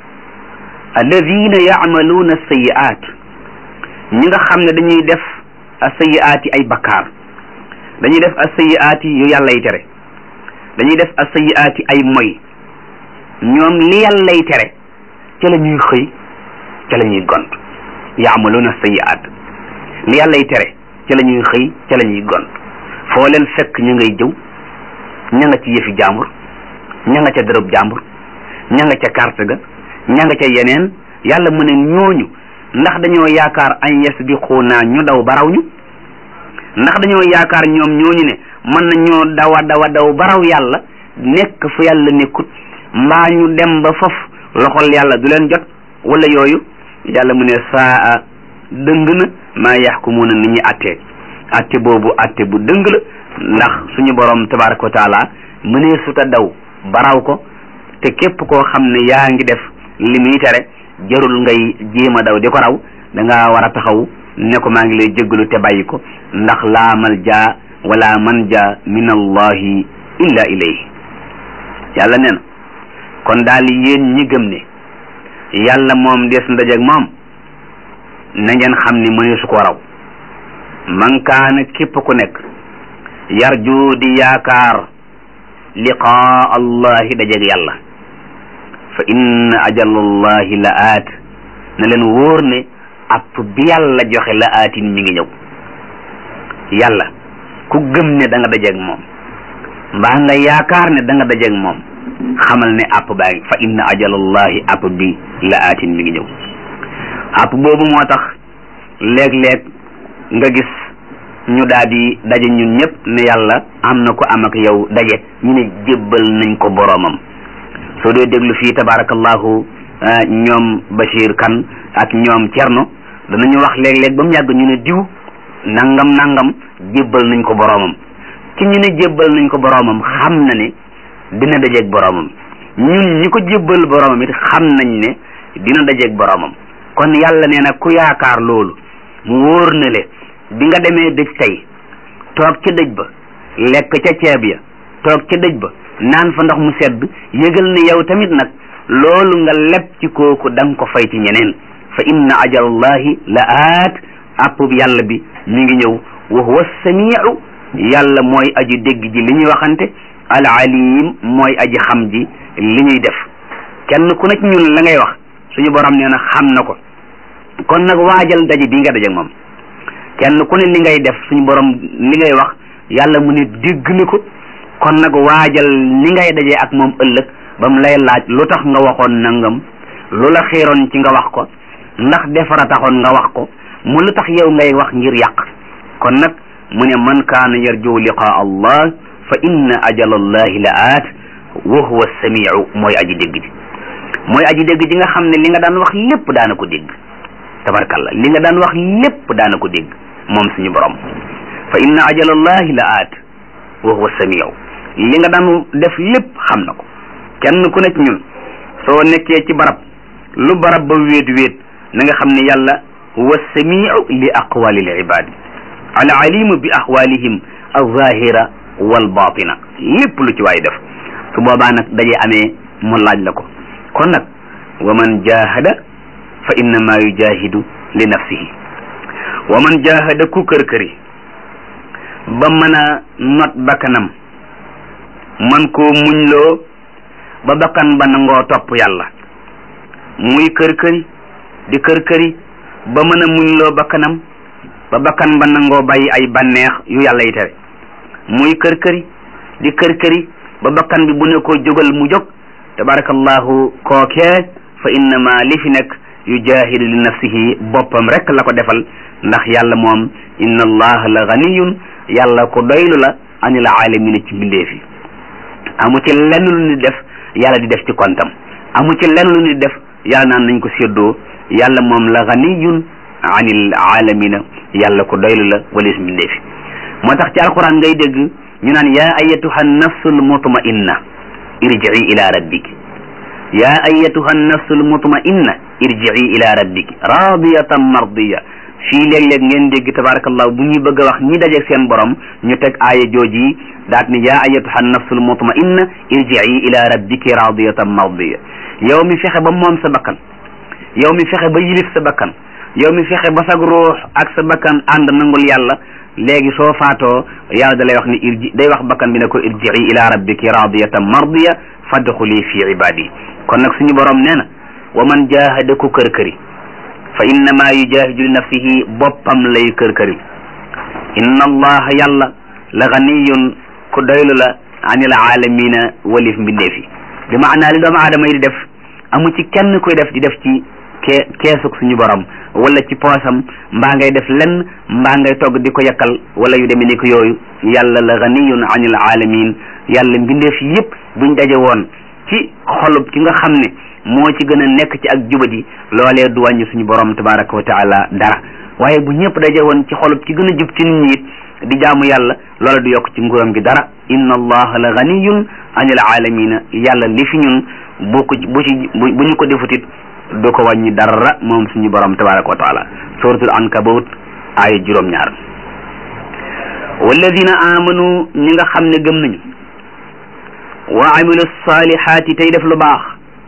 alladina yaamaluuna sayi'at ñi nga xam ne dañuy def sayi'aat yi ay bakkaar dañuy def as-sayyi'aati yu yàlla yi tere dañuy def as-sayyi'aati ay moy ñoom li yàllay tere ca la ñuy xëy ca la ñuy gont yaamaluuna sayiaat li yàllay tere ca la ñuy xëy ca la ñuy gont foo leen fekk ñu ngay jëw ña nga ci yëfi jàmbur ña nga ca dërëb jàmbur ña nga ca carte ga ña nga ca yeneen yàlla mu ne ñooñu ndax dañoo yaakaar an yasbiquuna ñu daw baraw ñu ndax dañoo yaakaar ñoom ñooñu ne mën nañoo dawa dawa daw baraw yàlla nekk fu yàlla nekkut mbaa ñu dem ba fof loxol yàlla du leen jot wala yooyu yàlla mu ne saa dëng na maa yaxkumuuna ni ñuy attee atte boobu atte bu dëng la ndax suñu borom tabaraka wa taala mënee suta daw baraw ko te képp koo xam ne yaa ngi def li muy tere jarul ngay jéem a daw di ko raw da nga war a taxaw ne ko maa ngi lay jéggalu te bàyyi ko ndax laa malja wala manja min allahi illa ilayhi yàlla nee na kon daal yéen ñi gëm ne yàlla moom des ndajeg moom na ngeen xam ni mëne su ko raw man kaana képp ku nekk yarju di yaakaar liqaa allahi dajeg yàlla fa inna ajalallahi la aat na leen wóor ne app bi yàlla joxe la aatin mi ngi ñëw yàlla ku gëm ne da nga dajeeg moom mbaa nga yaakaar ne da nga dajeeg moom xamal ne app baa ngi fa inna ajalallahi app bi la aatin mi ngi ñëw app boobu moo tax léeg-léeg nga gis ñu daal di daje ñun ñëpp ne yàlla am na ko am ak yow daje ñu ne jébbal nañ ko boroomam soo dee déglu fii tabarakallahu ñoom Bachir Kan ak ñoom Cerno danañu wax léeg-léeg ba mu yàgg ñu ne diw nangam nangam jébbal nañ ko boroomam ki ñu ne jébbal nañ ko boroomam xam na ne dina dajeeg boroomam ñun ñi ko jébbal boroomam it xam nañ ne dina dajeeg boroomam kon yàlla nee na ku yaakaar loolu mu wóor na le bi nga demee dëj tey toog ca dëj ba lekk ca ceeb ya toog ca dëj ba naan fa ndox mu sedd yëgal ne yow tamit nag loolu nga leb ci kooku da nga ko fay ci ñeneen fa inna ajalallahi la aat appub yàlla bi mi ngi ñëw wa huwa samiu yàlla mooy aji dégg ji li ñuy waxante al alim mooy aji xam ji li ñuy def kenn ku nekk ñun la ngay wax suñu borom nee na xam na ko kon nag waajal daje bi nga daje moom kenn ku ne li ngay def suñu borom li ngay wax yàlla mu ne dégg na ko kon nag waajal li ngay dajee ak moom ëllëg ba mu lay laaj lu tax nga waxoon nangam lu la xiiroon ci nga wax ko ndax defara taxoon nga wax ko mu lu tax yow ngay wax ngir yàq kon nag mu ne man kaana yarju liqaa allah fa inna ajala allahi la aat wa huwa samiu mooy aji dégg ji mooy aji dégg ji nga xam ne li nga daan wax lépp daana ko dégg tabarkalla li nga daan wax lépp daana ko dégg moom suñu borom fa inna ajala allahi la aat wa huwa samiu li nga daan def lépp xam na ko kenn ku nekk ñun soo nekkee ci barab lu barab ba wéet wéet na nga xam ne yàlla huwa samiu li aqwalil ibadi al alimu bi aqwalihim alzahira wal batina lépp lu ci waay def su boobaa nag daje amee mu laaj la ko kon nag wa man jahada fa innama yujahidu li nafsihi wa man jahada ku kër këri ba mën a not bakkanam man koo muñloo ba bakkan ba nangoo topp yàlla muy kër këri di kër këri ba mën a muñloo bakkanam ba bakkan ba nangoo bàyyi ay bànneex yu yàlla yi tere muy kër këri di kër këri ba bakkan bi bu ne ko jógal mu jóg tabarakallahu kookee fa innama li fi nekk yujahidu li nafsihi boppam rek la ko defal ndax yàlla moom inna allaha la ganiyun yàlla ko doylu la anil alamina ci mbindeef yi amu ci lenn lu ni def yàlla di def ci kontam amu ci lenn lu ni def yàlla naan nañ ko séddoo yàlla moom la ganiyun anil alamina yàlla ko doylu la walis mbindeef yi moo tax ci alquran ngay dégg ñu naan yaa ayatuha nafsul mutmainna irji'i ila rabbiki yaa ayatuha nafsul mutmainna irji'i ila rabbiki radiyatan mardiya fii léeg-léeg ngeen dégg tabarakallah bu ñuy bëgg a wax ñi dajeeg seen borom ñu teg aaya jooji daat ni yaa ayatuha nafsul mutmainna irji'i ila rabbiki radiyatan mardiya yow mi fexe ba moom sa bakkan yow mi fexe ba yilif sa bakkan yow mi fexe ba sag ruux ak sa bakkan ànd nangul yàlla léegi soo faatoo yàlla da lay wax ni irji day wax bakkan bi ne ko irji'i ila rabbiki radiyatan mardiya fadxuli fi ibadi kon nag suñu borom nee na wa man jahada ku kër këri fa innama yujahidu li nafsihi boppam lay kër këri inna allaha yàlla la ganiyun ku doylu la anil alamina walif mbindeef yi bi maanaa li doomu aadama yi di def amu ci kenn koy def di def ci kee keesug suñu borom wala ci poosam mbaa ngay def lenn mbaa ngay togg di ko yakkal wala yu demee ni ko yooyu yàlla la ganiyun anil alamin yàlla mbindeef yëpp buñ daje woon ci xolub ki nga xam ne moo ci gën a nekk ci ak jubadi loolee du wàññi suñu borom tabaraka wa taala dara waaye bu ñëpp daje woon ci xolub ki gën a jub ci nit ñi it di jaamu yàlla loola du yokk ci nguuram gi dara inna allaha la ganiyun anil alamina yàlla li fi ñun bu ko bu ci bu ñu ko defutit du ko wàññi dara moom suñu borom tabaraka wa taala suratul ankabut aaya juróom-ñaar walladina amanu ñi nga xam ne gëm nañu wa amilu salihaati tey def lu baax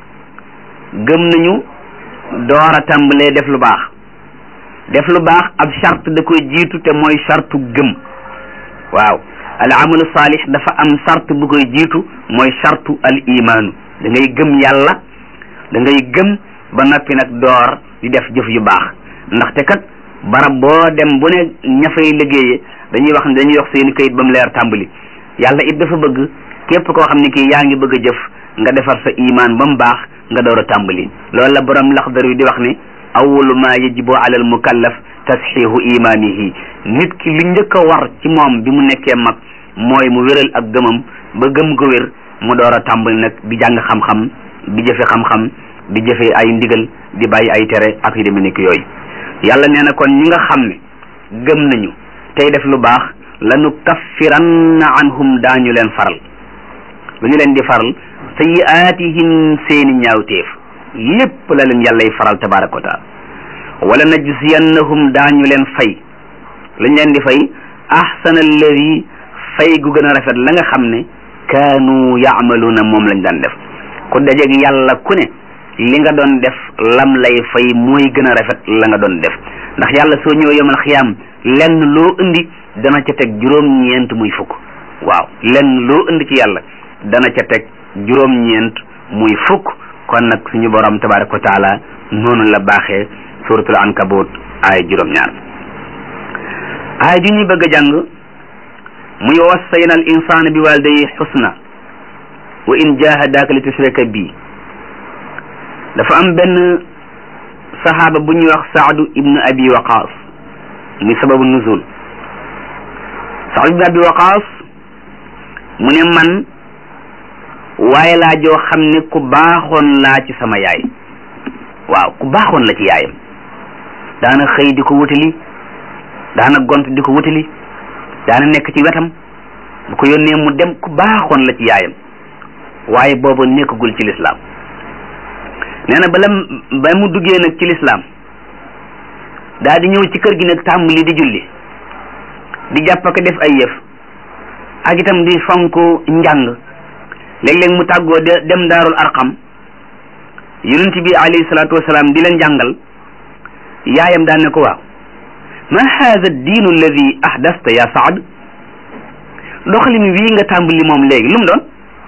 gëm nañu door a tàmbalee def lu baax def lu baax ab charte da koy jiitu te mooy chartu gëm waaw al amalu salih dafa am charte bu koy jiitu mooy chartu al imaanu da ngay gëm yàlla da ngay gëm ba noppi nag door di def jëf yu baax ndaxte kat barab boo dem bu ne ña fay liggéeyee dañuy wax ne dañuy wax seeni kayit ba mu leer tàmbali yàlla it dafa bëgg képp koo xam ne kii yaa ngi bëgg a jëf nga defar sa imaan ba mu baax nga door a tàmbali loolu la borom laxdar yu di wax ne awalu ma yajibu ala al mukallaf tasxiihu imaanihi nit ki lu njëkk a war ci moom bi mu nekkee mag mooy mu wéral ak gëmam ba gëm ko wér mu door a tàmbali nag di jàng xam-xam di jëfe xam-xam di jëfe ay ndigal di bàyyi ay tere ak yu demee nekk yooyu yàlla nee na kon ñi nga xam ne gëm nañu tey def lu baax lanu kaffiranna anhum daañu leen faral lu ñu leen di faral sayiaatihim seeni ñaawteef lépp la leen yàllay faral tabaraka wa taala wala najziyannahum daañu leen fay lañ leen di fay ahsana alladi fay gu gën a rafet la nga xam ne kaanu yaamaluuna moom lañ daan def ku dajeeg yàlla ku ne li nga doon def lam lay fay mooy gën a rafet la nga doon def ndax yàlla soo ñëw yomal xiyaam lenn loo indi dana ca teg juróom-ñeent muy fukk waaw lenn loo indi ci yàlla dana ca teg juróom-ñeent muy fukk kon nag suñu borom tabaraka wa taala noonu la baaxee suratul ankabut ay juróom-ñaar ay ju ñu bëgg a jàng muy wassayna al insana bi walidayhi xusna wa in jahadaka li tushrika bi dafa am benn saxaaba bu ñuy wax saadu ibnu abi waqaas muy sababu nuzul saadu ibnu abi waqaas mu ne man waaye laa joo xam ne ku baaxoon laa ci sama yaay waaw ku baaxoon la ci yaayam daana xëy di ko wutali daana gont di ko wutali daana nekk ci wetam bu ko yónnee mu dem ku baaxoon la ci yaayam waaye boobu nekkagul ci lislaam nee na bala ba mu duggee nag ci lislaam daa di ñëw ci kër gi nag tàmbali di julli di jàpp ak def ay yëf ak itam di fonk njàng léeg-léeg mu tàggoo de dem daarul arqam yonent bi alayhi salaatu wasalaam di leen jàngal yaayam daan ne ko waaw ma haada diinu alladi ahdasta ya saad doxalin wii nga tàmbali moom léegi lu mu doon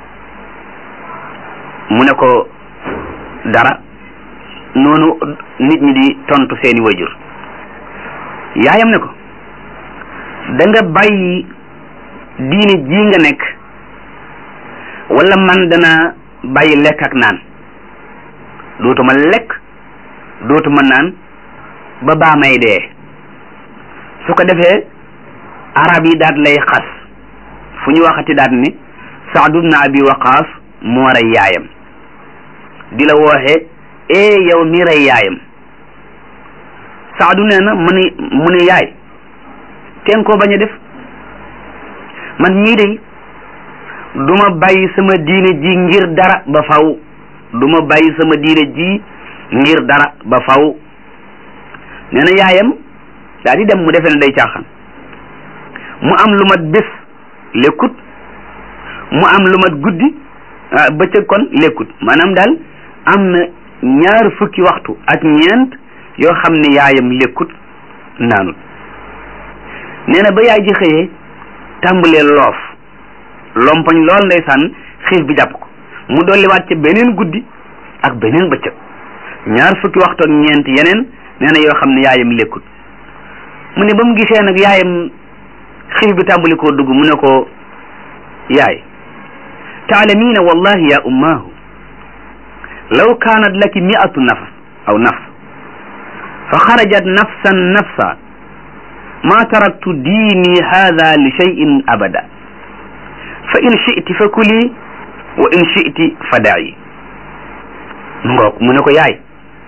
mu ne ko dara noonu nit ñi di tontu seeni wajur yaayam ne ko da nga bàyyi diine ji nga nekk wala man dana bàyyi lekk ak naan dootuma lekk dootuma naan ba baa may dee su ko defee arab yi daat lay xas fu ñu waxati daat ni Saadu bnu Abi Waqaas moo rey yaayam di la wooxe ee yow mi rey yaayam Saadu nee na mu ni mu ni yaay teen koo bañ a def man mii de duma bàyyi sama diine ji ngir dara ba faw duma bàyyi sama diine ji ngir dara ba faw nee na yaayam daa di dem mu defee ne day caaxaan mu am lu mat bés lekkut mu am lu mat guddi bëccëg kon lekkut maanaam daal am na ñaar fukki waxtu ak ñeent yoo xam ne yaayam lekkut naanut nee na ba yaay ji xëyee tàmbalee loof lompoñ lool ndeysaan xiif bi jàpp ko mu dolliwaat ca beneen guddi ak beneen bëccëg ñaar fukki waxtu ak ñeent yeneen nee na yoo xam ne yaayam lekkut mu ne ba mu gisee nag yaayam xiif bi tàmbali koo dugg mu ne ko yaay taalamiina wallahi ya ummaahu law kaanat laki miatu nafs aw nafs fa xarajat nafsan nafsa ma taraktu diini hada li cheyin abada fa in chiti fa kuli wa in chiti fa dayi mu ngoog mu ne ko yaay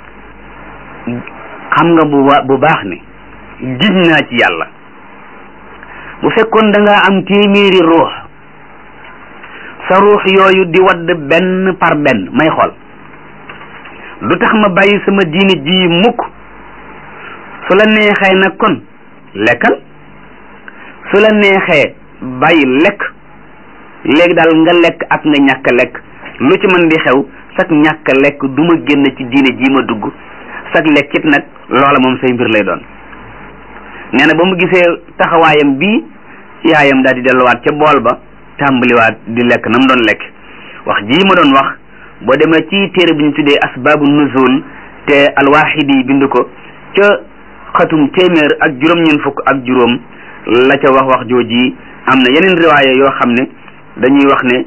xam nga bu bu baax ne giñ naa ci yàlla bu fekkoon da nga am téeméeri ruux sa ruux yooyu di wadd benn par benn may xool du tax ma bàyyi sama diine ji mukk su la neexee nag kon lekkal su la neexee bàyyi lekk léegi daal nga lekk ak nga ñàkk lekk lu ci mën di xew sag ñàkk lekk du ma génn ci diine ji ma dugg sag lekkit nag loola moom say mbir lay doon nee na ba mu gisee taxawaayam bii yaayam daal di delluwaat ca bool ba tàmbaliwaat di lekk na mu doon lekk wax jii ma doon wax boo demee ci téere bi ñu tuddee asbaabu nuzul te alwaxidi bind ko ca xatum téeméer ak juróom-ñeent fukk ak juróom la ca wax wax jooji am na yeneen riwaaya yoo xam ne dañuy wax ne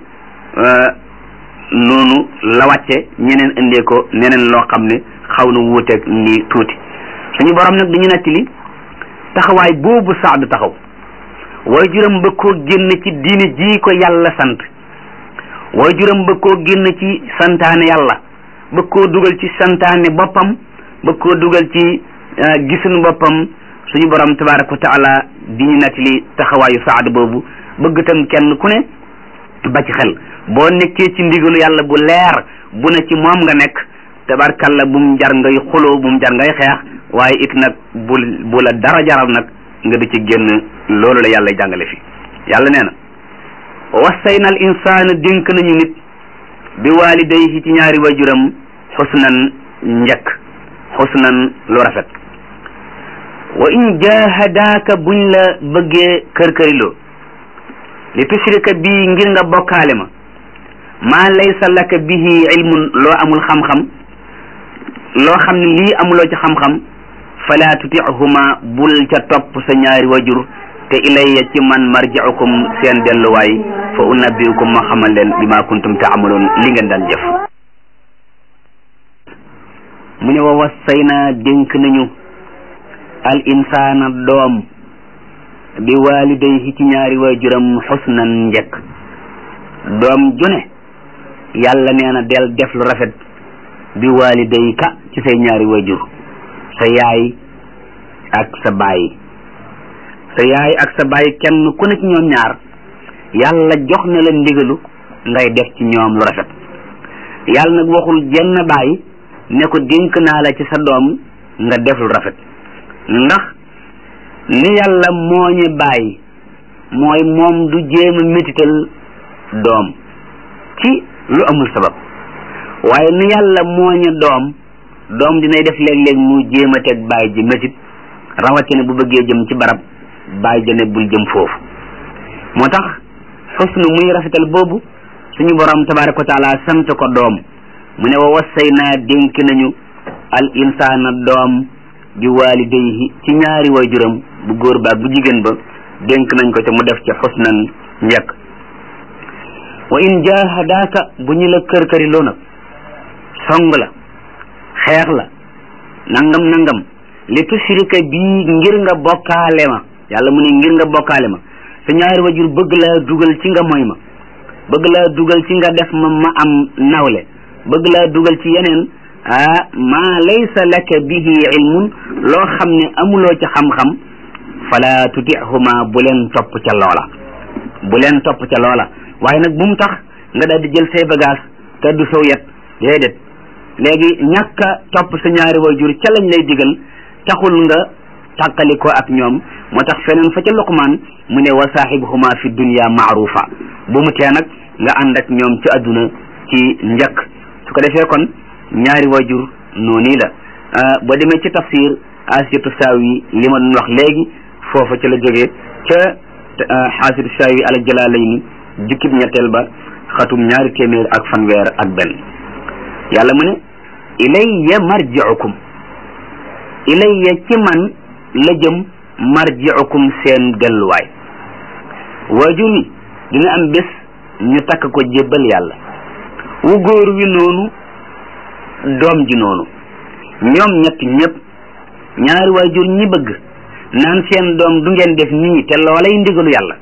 noonu la wàcce ñeneen indee ko neneen loo xam ne xaw na wuuteeg ni tuuti suñu borom nag dañu nettali taxawaay boobu saadu taxaw waaye juróom ba koo génn ci diine ji ko yàlla sant waaye juróom ba koo génn ci santaane yàlla ba koo dugal ci santaane boppam ba koo dugal ci gisuñu boppam suñu borom tabaraka wa taala di ñu nettali taxawaayu saad boobu bëgg tam kenn ku ne ba ci xel boo nekkee ci ndigalu yàlla bu leer bu ne ci moom nga nekk tabarkalla bu mu jar ngay xuloo bu mu jar ngay xeex waaye it nag bu bu la dara jaral nag nga di ci génn loolu la yàlla jàngale fi yàlla nee na wassayna al insaana dénk nañu nit bi waalidayhi ci ñaari wajuram xusnan njëkk xusnan lu rafet wa in jahadaaka buñ la bëggee kër-këriloo li tushrika bii ngir nga bokkaale ma maa laysa laka bihi ilmun loo amul xam-xam loo xam ne lii amuloo ci xam-xam fala tutihuma bul ca topp sa ñaari wajur te ilayya ci man marji'ukum seen delluwaay fa unabbiukum ma xamal leen bi ma kuntum taamaloon li ngeen daan jëf mu ne wa wassayna dénk nañu al insaana doom bi walidayhi ci ñaari waajuram xusnan njëkk doom june yàlla nee na del def lu rafet bi walidayka ci say ñaari waajur sa yaay ak sa baay sa yaay ak sa baay kenn ku ne ci ñoom ñaar yàlla jox na la ndigalu ngay def ci ñoom lu rafet yàlla nag waxul jenn baay ne ko dénk naa la ci sa doom nga def lu rafet ndax ni yàlla mooñe baay mooy moom du jéem a métital doom ci lu amul sabab waaye ni yàlla mooñe doom doom dinay def léeg-léeg mu jéem a teg baay ji métit rawatina bu bëggee jëm ci barab baay jane bul jëm foofu moo tax xusnu muy rafetal boobu suñu borom tabaraka wa taala sant ko doom mu ne wa wassayna dénk nañu al insaana doom bi walidayhi ci ñaari waajuram bu góor ba bu jigéen ba dénk nañ ko te mu def ci xusnan njëkk wa in jahadaaka bu ñu la kër këri loo nag song la xeex la nangam nangam li tushrika bii ngir nga bokkaale ma yàlla mu ne ngir nga bokkaale ma sa ñaari wajur bëgg laa dugal ci nga moy ma bëgg laa dugal ci nga def ma ma am nawle bëgg laa dugal ci yeneen ah maa laysa laka bihi ilmun loo xam ne amuloo ci xam-xam fala tutihuma bu leen topp ca loola bu leen topp ca loola waaye nag bu mu tax nga daal di jël say bagage te du sow yet déedéet léegi ñàkk a topp sa ñaari waajur ca lañ lay digal taxul nga tàqali ko ak ñoom moo tax feneen fa ca luqmaan mu ne wa saaxibuhuma fi dunya maarufa bu mu tee nag nga ànd ak ñoom ci àdduna ci njëkk su ko defee kon ñaari waajur noonu la boo demee ci tafsir asiyatu saawi li ma doon wax léegi foofa ca la jógee ca xaasitu saawi ala jalaalayni jukkib ñetteel ba xatum ñaari téeméer ak fanweer ak benn yàlla mu ne ilayya marji'ukum ilayya ci man la jëm marji'ukum seen delluwaay waajur yi dina am bés ñu takk ko jébbal yàlla wu góor wi noonu doom ji noonu ñoom ñett ñëpp ñaari waajur ñi bëgg naan seen doom du ngeen def nii te loolay ndigalu yàlla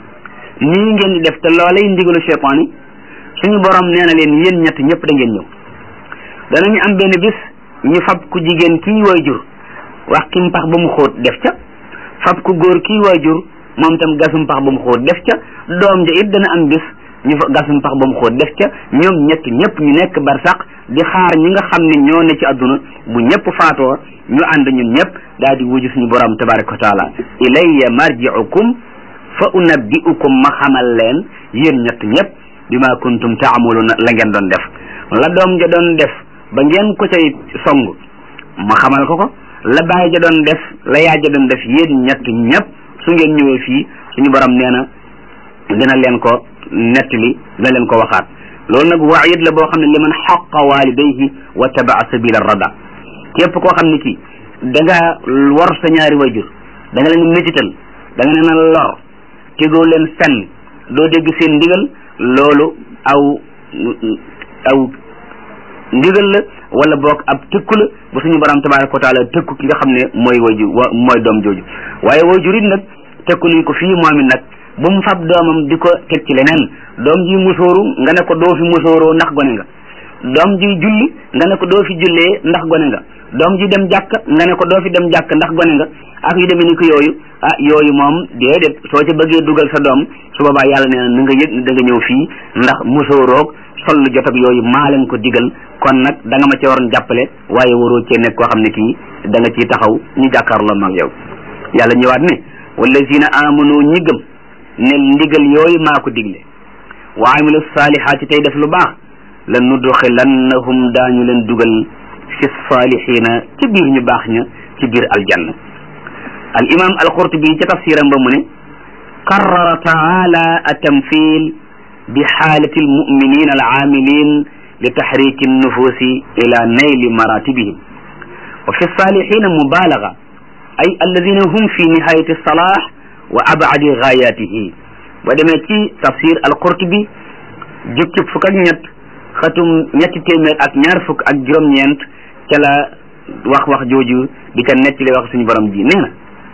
nii ngeen di def te loolay ndigalu cheytaan yi suñu borom nee na leen yéen ñett ñëpp da ngeen ñëw danañu am benn bis ñu fab ku jigéen kii waajur wax ki mpax ba mu xóot def ca fab ku góor kii waajur moom tam gasum pax ba mu xóot def ca doom ja it dana am bis ñu fa gasum pax ba mu xóot def ca ñoom ñett ñëpp ñu nekk barsaq di xaar ñi nga xam ne ñoo ne ci àdduna bu ñëpp faatoo ñu ànd ñun ñëpp daal di wuju suñu borom tabaraka wa taala ilayya marji'ukum fa unabbi'ukum ma xamal leen yéen ñett ñëpp bima kuntum ta'maluna la ngeen doon def la doom ja doon def ba ngeen ko cay song ma xamal ko ko la baay ja doon def la yaay ja doon def yéen ñett ñëpp su ngeen ñëwee fii suñu borom nee na dina leen ko nettali dina leen ko waxaat loolu nag waayit la boo xam ne li man xaqa walidayhi wa tabaa sabila rada képp koo xam ne kii da nga war sa ñaari wayjur da nga leen métital da nga leen a lor tegoo leen fenn doo dégg seen ndigal loolu aw aw ndigal la wala boog ab tëkku la ba suñu borom tabaraka wa taala tëkku ki nga xam ne mooy wayjur wa mooy doom jooju waaye wayjur it nag tëkku nañ ko fii moom it nag bu mu fab doomam di ko teg ci leneen doom ji musóoru nga ne ko doo fi musóoroo ndax gone nga doom ji julli nga ne ko doo fi jullee ndax gone nga doom ji dem jàkk nga ne ko doo fi dem jàkk ndax gone nga ak yu demee ni ko yooyu ah yooyu moom déedéet soo ci bëggee dugal sa doom su boobaa yàlla nee na na nga yëg ni da nga ñëw fii ndax musóoroog sol lu jot ak yooyu maa leen ko digal kon nag da nga ma ci waroon jàppale waaye waroo cee nekk koo xam ne kii da nga ciy taxaw ñu jàkkaarloo mag yow yàlla ñëwaat ne wallazina amanu ñi gëm ne ndigal yooyu maa ko digle wa amilu saalihaati tey def lu baax la nudxilannahum daañu leen dugal fi saalihiina ci biir ñu baax ña ci biir aljanna al imam al qurtubi ca tafsiram ba mu ne qarrara taala atamthil bi xaalati almuminina alaamilin li taxriki nnufusi ila nayli maratibihim wa fi saalihiina mubalaga ay alladina hum fi nihayati alsalah wa abadi gaayatihi ba demee ci tafsir al-Qurtubi jukki fukk ak ñett xatum ñetti téeméer ak ñaar fukk ak juróom-ñeent ca la wax wax jooju di ca nettali wax suñu borom ji nee na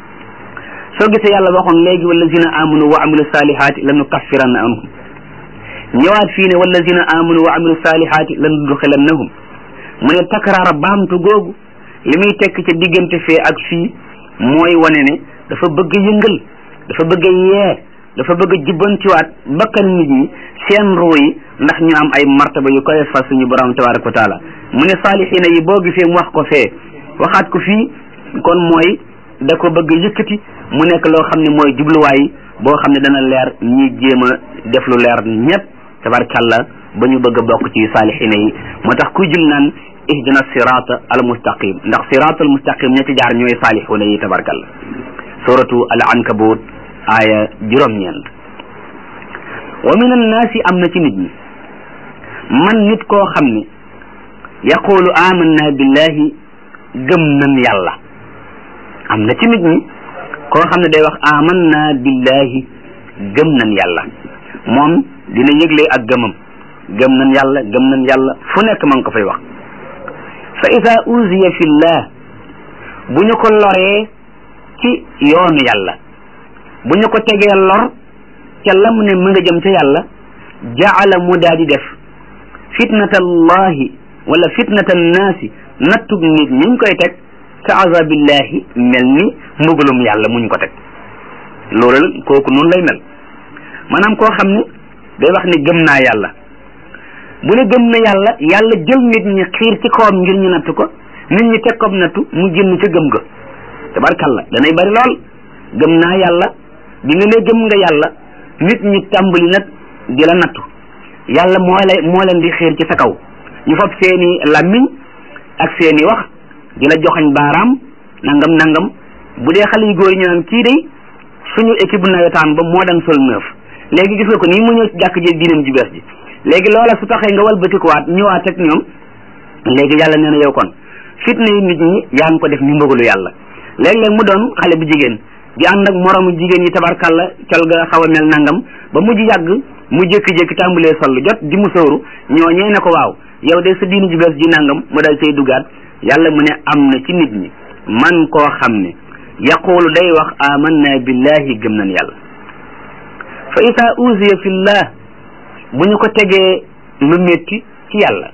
soo gisee yàlla waxoon léegi wallazina amanu wa amilu salihaati la nukaffiranna anhum ñëwaat fii ne wallazina amanu wa amilu salihaati la nudxilannahum mu ne takraara baamtu googu li muy tekk ca diggante fee ak fii mooy wane ne dafa bëgg yëngal dafa bëgg a yee dafa bëgg a jubbantiwaat bakkan nit ñi seen ruu yi ndax ñu am ay martaba yu koy fas suñu borom tabaraka wa taala mu ne saalixiina yi boo gisee mu wax ko fee waxaat ko fii kon mooy da ko bëgg yëkkati mu nekk loo xam ne mooy jubluwaay boo xam ne dana leer ñi jéem a def lu leer ñëpp tabarakàllah ba ñu bëgg a bokk ci saalixiina yi moo tax kuy jul naan ihdina sirata al mustaqim ndax sirata al mustaqim ña ci jaar ñooy saalixuuna yi tabarakàllah suratu al ankabut aaya juróom-ñeent wa min annaasi am na ci nit ñi man nit koo xam ne yaqulu amanna billahi gëm nan yàlla am na ci nit ñi koo xam ne day wax amanna billahi gëm nan yàlla moom dina yëgle ak gëmam gëm nan yàlla gëm nan yàlla fu nekk ma ngi ko fay wax fa ida uziya fillah bu ñu ko loree ci yoonu yàlla bu ñu ko tegee lor ca lam ne mu nga jëm ca yàlla jaala mu daa di def fitnatallahi wala fitnata annaasi nattug nit ñiñ koy teg ka azabillahi mel ni mbugalum yàlla muñ ko teg loolu kooku noonu lay mel maanaam koo xam ne day wax ne gëm naa yàlla bu ne gëm na yàlla yàlla jël nit ñi xiir ci kawam ngir ñu natt ko nit ñi teg ko nattu mu génn ca gëm ga tabarkalla danay bari lool gëm naa yàlla bi nga ne gëm nga yàlla nit ñi tàmbali nag di la nattu yàlla moo lay moo leen di xiir ci sa kaw ñu fab seeni làmmiñ ak seeni wax di la joxañ baaraam nangam nangam bu dee xale yu góor yi ñu naan kii day suñu équipe nawetaan ba moo daan sol neuf léegi gis nga ko nii mu ñëw ci jàkk ji diinam ji bees ji léegi loola su taxee nga walbatikuwaat ñëwaat ak ñoom léegi yàlla nee na yow kon fitna yi nit ñi yaa ngi ko def ni mbëggalu yàlla léeg-léeg mu doon xale bu jigéen di ànd ak moromu jigéen yi tabarkalla col ga xaw a mel nangam ba mujj yàgg mu jékki-jékki tàmbalee sol jot di mu sóoru ñooñee ne ko waaw yow de sa diini ji bees ji nangam mu dal cay dugaat yàlla mu ne am na ci nit ñi man koo xam ne yaqulu day wax amanna billahi gëm nañ yàlla fa ida usiya fillah bu ñu ko tegee lu métti ci yàlla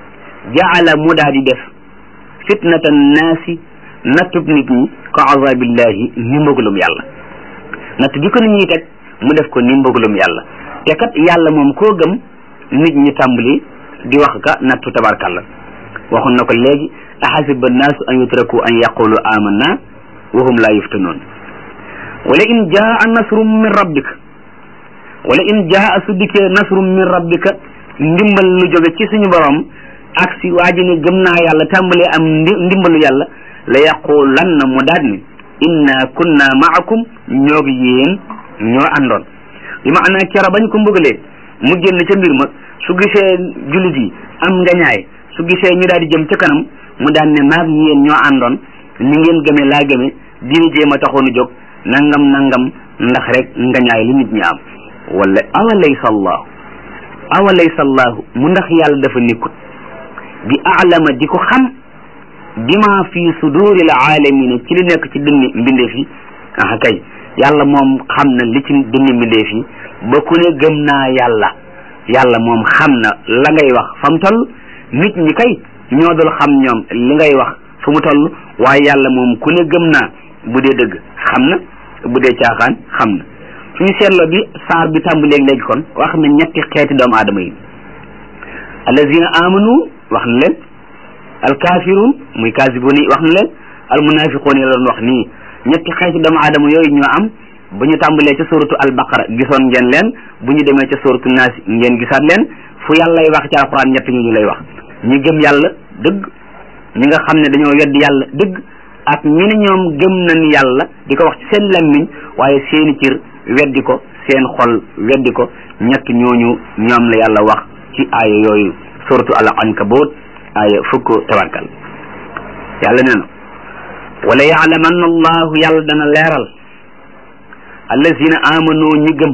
jaala mu daa di def fitnata naasi nattub nit ñi ka azabillahi ni mbëggalum yàlla natt bi ko nit ñi teg mu def ko ni mbëggalum yàlla te kat yàlla moom koo gëm nit ñi tàmbali di wax ka nattu tabarkalla waxoon na ko léegi ahasiba annaasu an yutraku an yaqulu amanna wa hum la yuftanuun wala in jaa nasrum min rabbika wala in jaa su dikkee nasrum min rabbika ndimbal lu jóge ci suñu borom ak si waa ji ne gëm naa yàlla tàmbalee am ndimbalu yàlla la yaqulanna mu daat ni inna kunna maakum ñoo gi yéen ñoo àndoon bi ma ana kera bañ ko mbugalee mu génn ca mbir ma su gisee jullit yi am ngañaay su gisee ñu daal di jëm ca kanam mu daan ne maag yéen ñoo àndoon ni ngeen gëme laa gëme diini jéem a taxoonu jóg nangam nangam ndax rek ngañaay li nit ñi am wala awa laysa allahu awa laysa allahu mu ndax yàlla dafa nekkut bi alama di ko xam bima fi suduri al alamina ci li nekk ci dënni mbindeef yi ah kay yàlla moom xam na li ci dënni mbindeef yi ba ku ne gëm naa yàlla yàlla moom xam na la ngay wax fa mu toll nit ñi kay ñoo dul xam ñoom li ngay wax fu mu toll waaye yàlla moom ku ne gëm naa bu dee dëgg xam na bu dee caaxaan xam na suñu seetloo bi saar bi tàmbalee léegi kon wax na ñetti xeeti doomu aadama yi allazina amanu wax na leen alkafirun muy kasibun yi wax na leen almunafiqun yi la doon wax nii ñetti xeeti doomu aadama yooyu ñoo am bu ñu tàmbalee ca suratu albaqara gisoon ngeen leen bu ñu demee ca suratu naasi ngeen gisaat leen fu yàlla lay wax ci alquran ñett ñu ñu lay wax ñi gëm yàlla dëgg ñi nga xam ne dañoo wedd yàlla dëgg ak ñi ne ñoom gëm nañ yàlla di ko wax ci seen lammiñ waaye seeni cir weddi ko seen xol weddi ko ñett ñooñu ñoom la yàlla wax ci aaya yooyu suratu al ankabut aaya fukk tabarkal yàlla nee na wala yaalamanna allahu yàlla dana leeral allazina amanu ñi gëm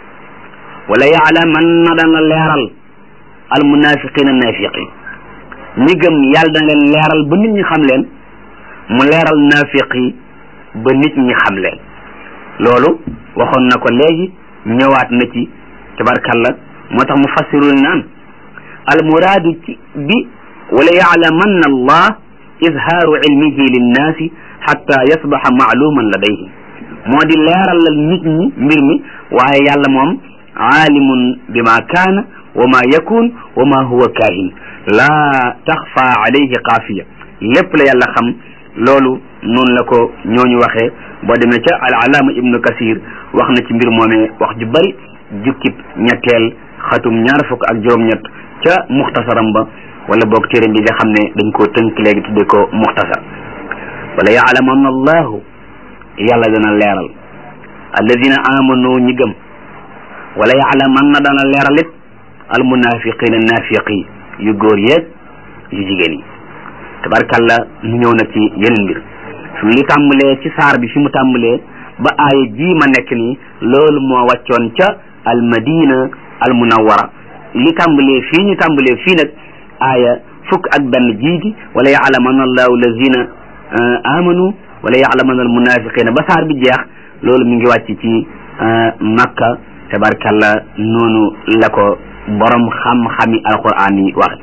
wala yaalamanna dana leeral al munafiqina nafiqin ñi gëm yàlla dana leen leeral ba nit ñi xam leen mu leeral nafiq yi ba nit ñi xam leen loolu waxoon na ko léegi ñëwaat na ci tabarkalla moo tax mu fassirul naan al muraadu ci bi wala yaalamanna allah izhaaru ilmihi linnaasi xatta yasbaxa maaluman ladayhim moo di leeralal nit ñi mbir mi waaye yàlla moom aalimun bima kaana wa ma yakun wa ma huwa kaahin laa taxfa alayhi xaafiya lépp la yàlla xam loolu noonu la ko ñooñu waxee boo demee ca al alaama ibnu kasir wax na ci mbir moomee wax ju bari jukkib ñetteel xatum ñaar fukk ak juróom-ñett ca muxtasaram ba wala boog téeram bi nga xam ne dañ koo tënk léegi tudde ko muxtasar wala yaalamanna allahu yàlla dana leeral alladina amanu ñi gëm wala yaalamanna dana leeral it al munafiqina nafiqi yu góor yeeg yu jigéen yi tabarkalla mu ñëw nag ci yeneen mbir fi mu tàmbalee ci saar bi fi mu tàmbalee ba aaya ji ma nekk nii loolu moo wàccoon ca al madina al munawwara li tàmbalee fii ñu tàmbalee fii nag aaya fukk ak benn jiiti wala yaalamanna allahu lazina amanu wala yaalamanna al munafiqina ba saar bi jeex loolu mi ngi wàcc ci makka tabarkalla noonu la ko borom xam-xami alquran yi wax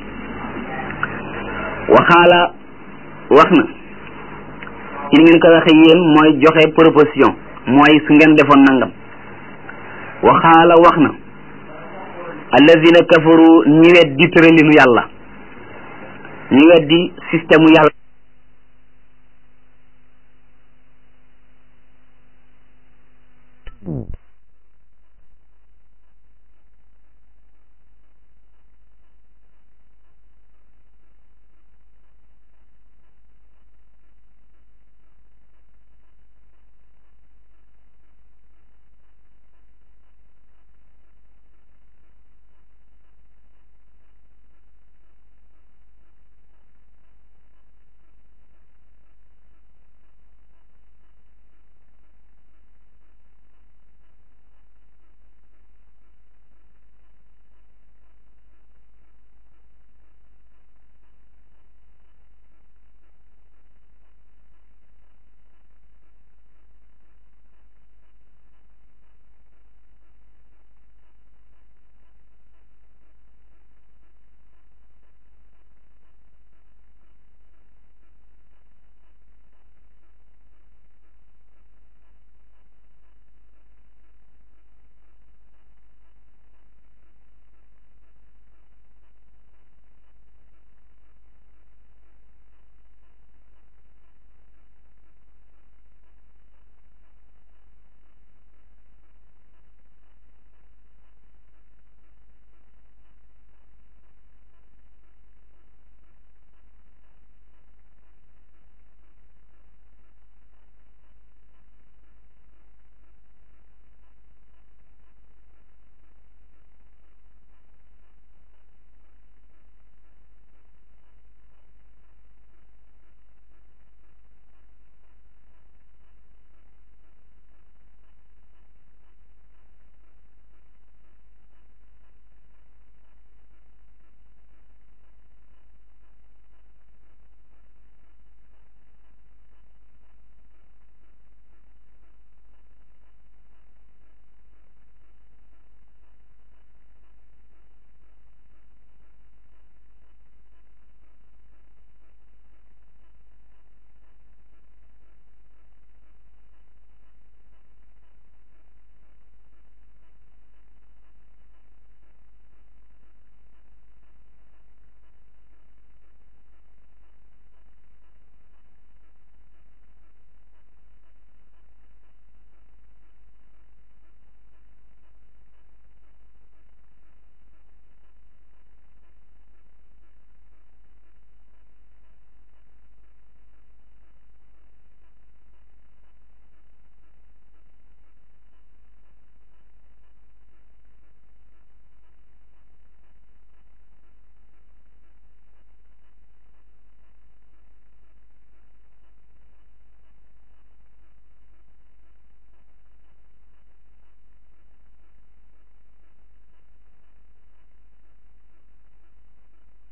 waxaala wax na ci ni ngeen ko waxe yéen mooy joxe proposition mooy su ngeen defoon nangam waxaala wax na alladina kafaru ñi weddi tëralinu yàlla ñi weddi système yàlla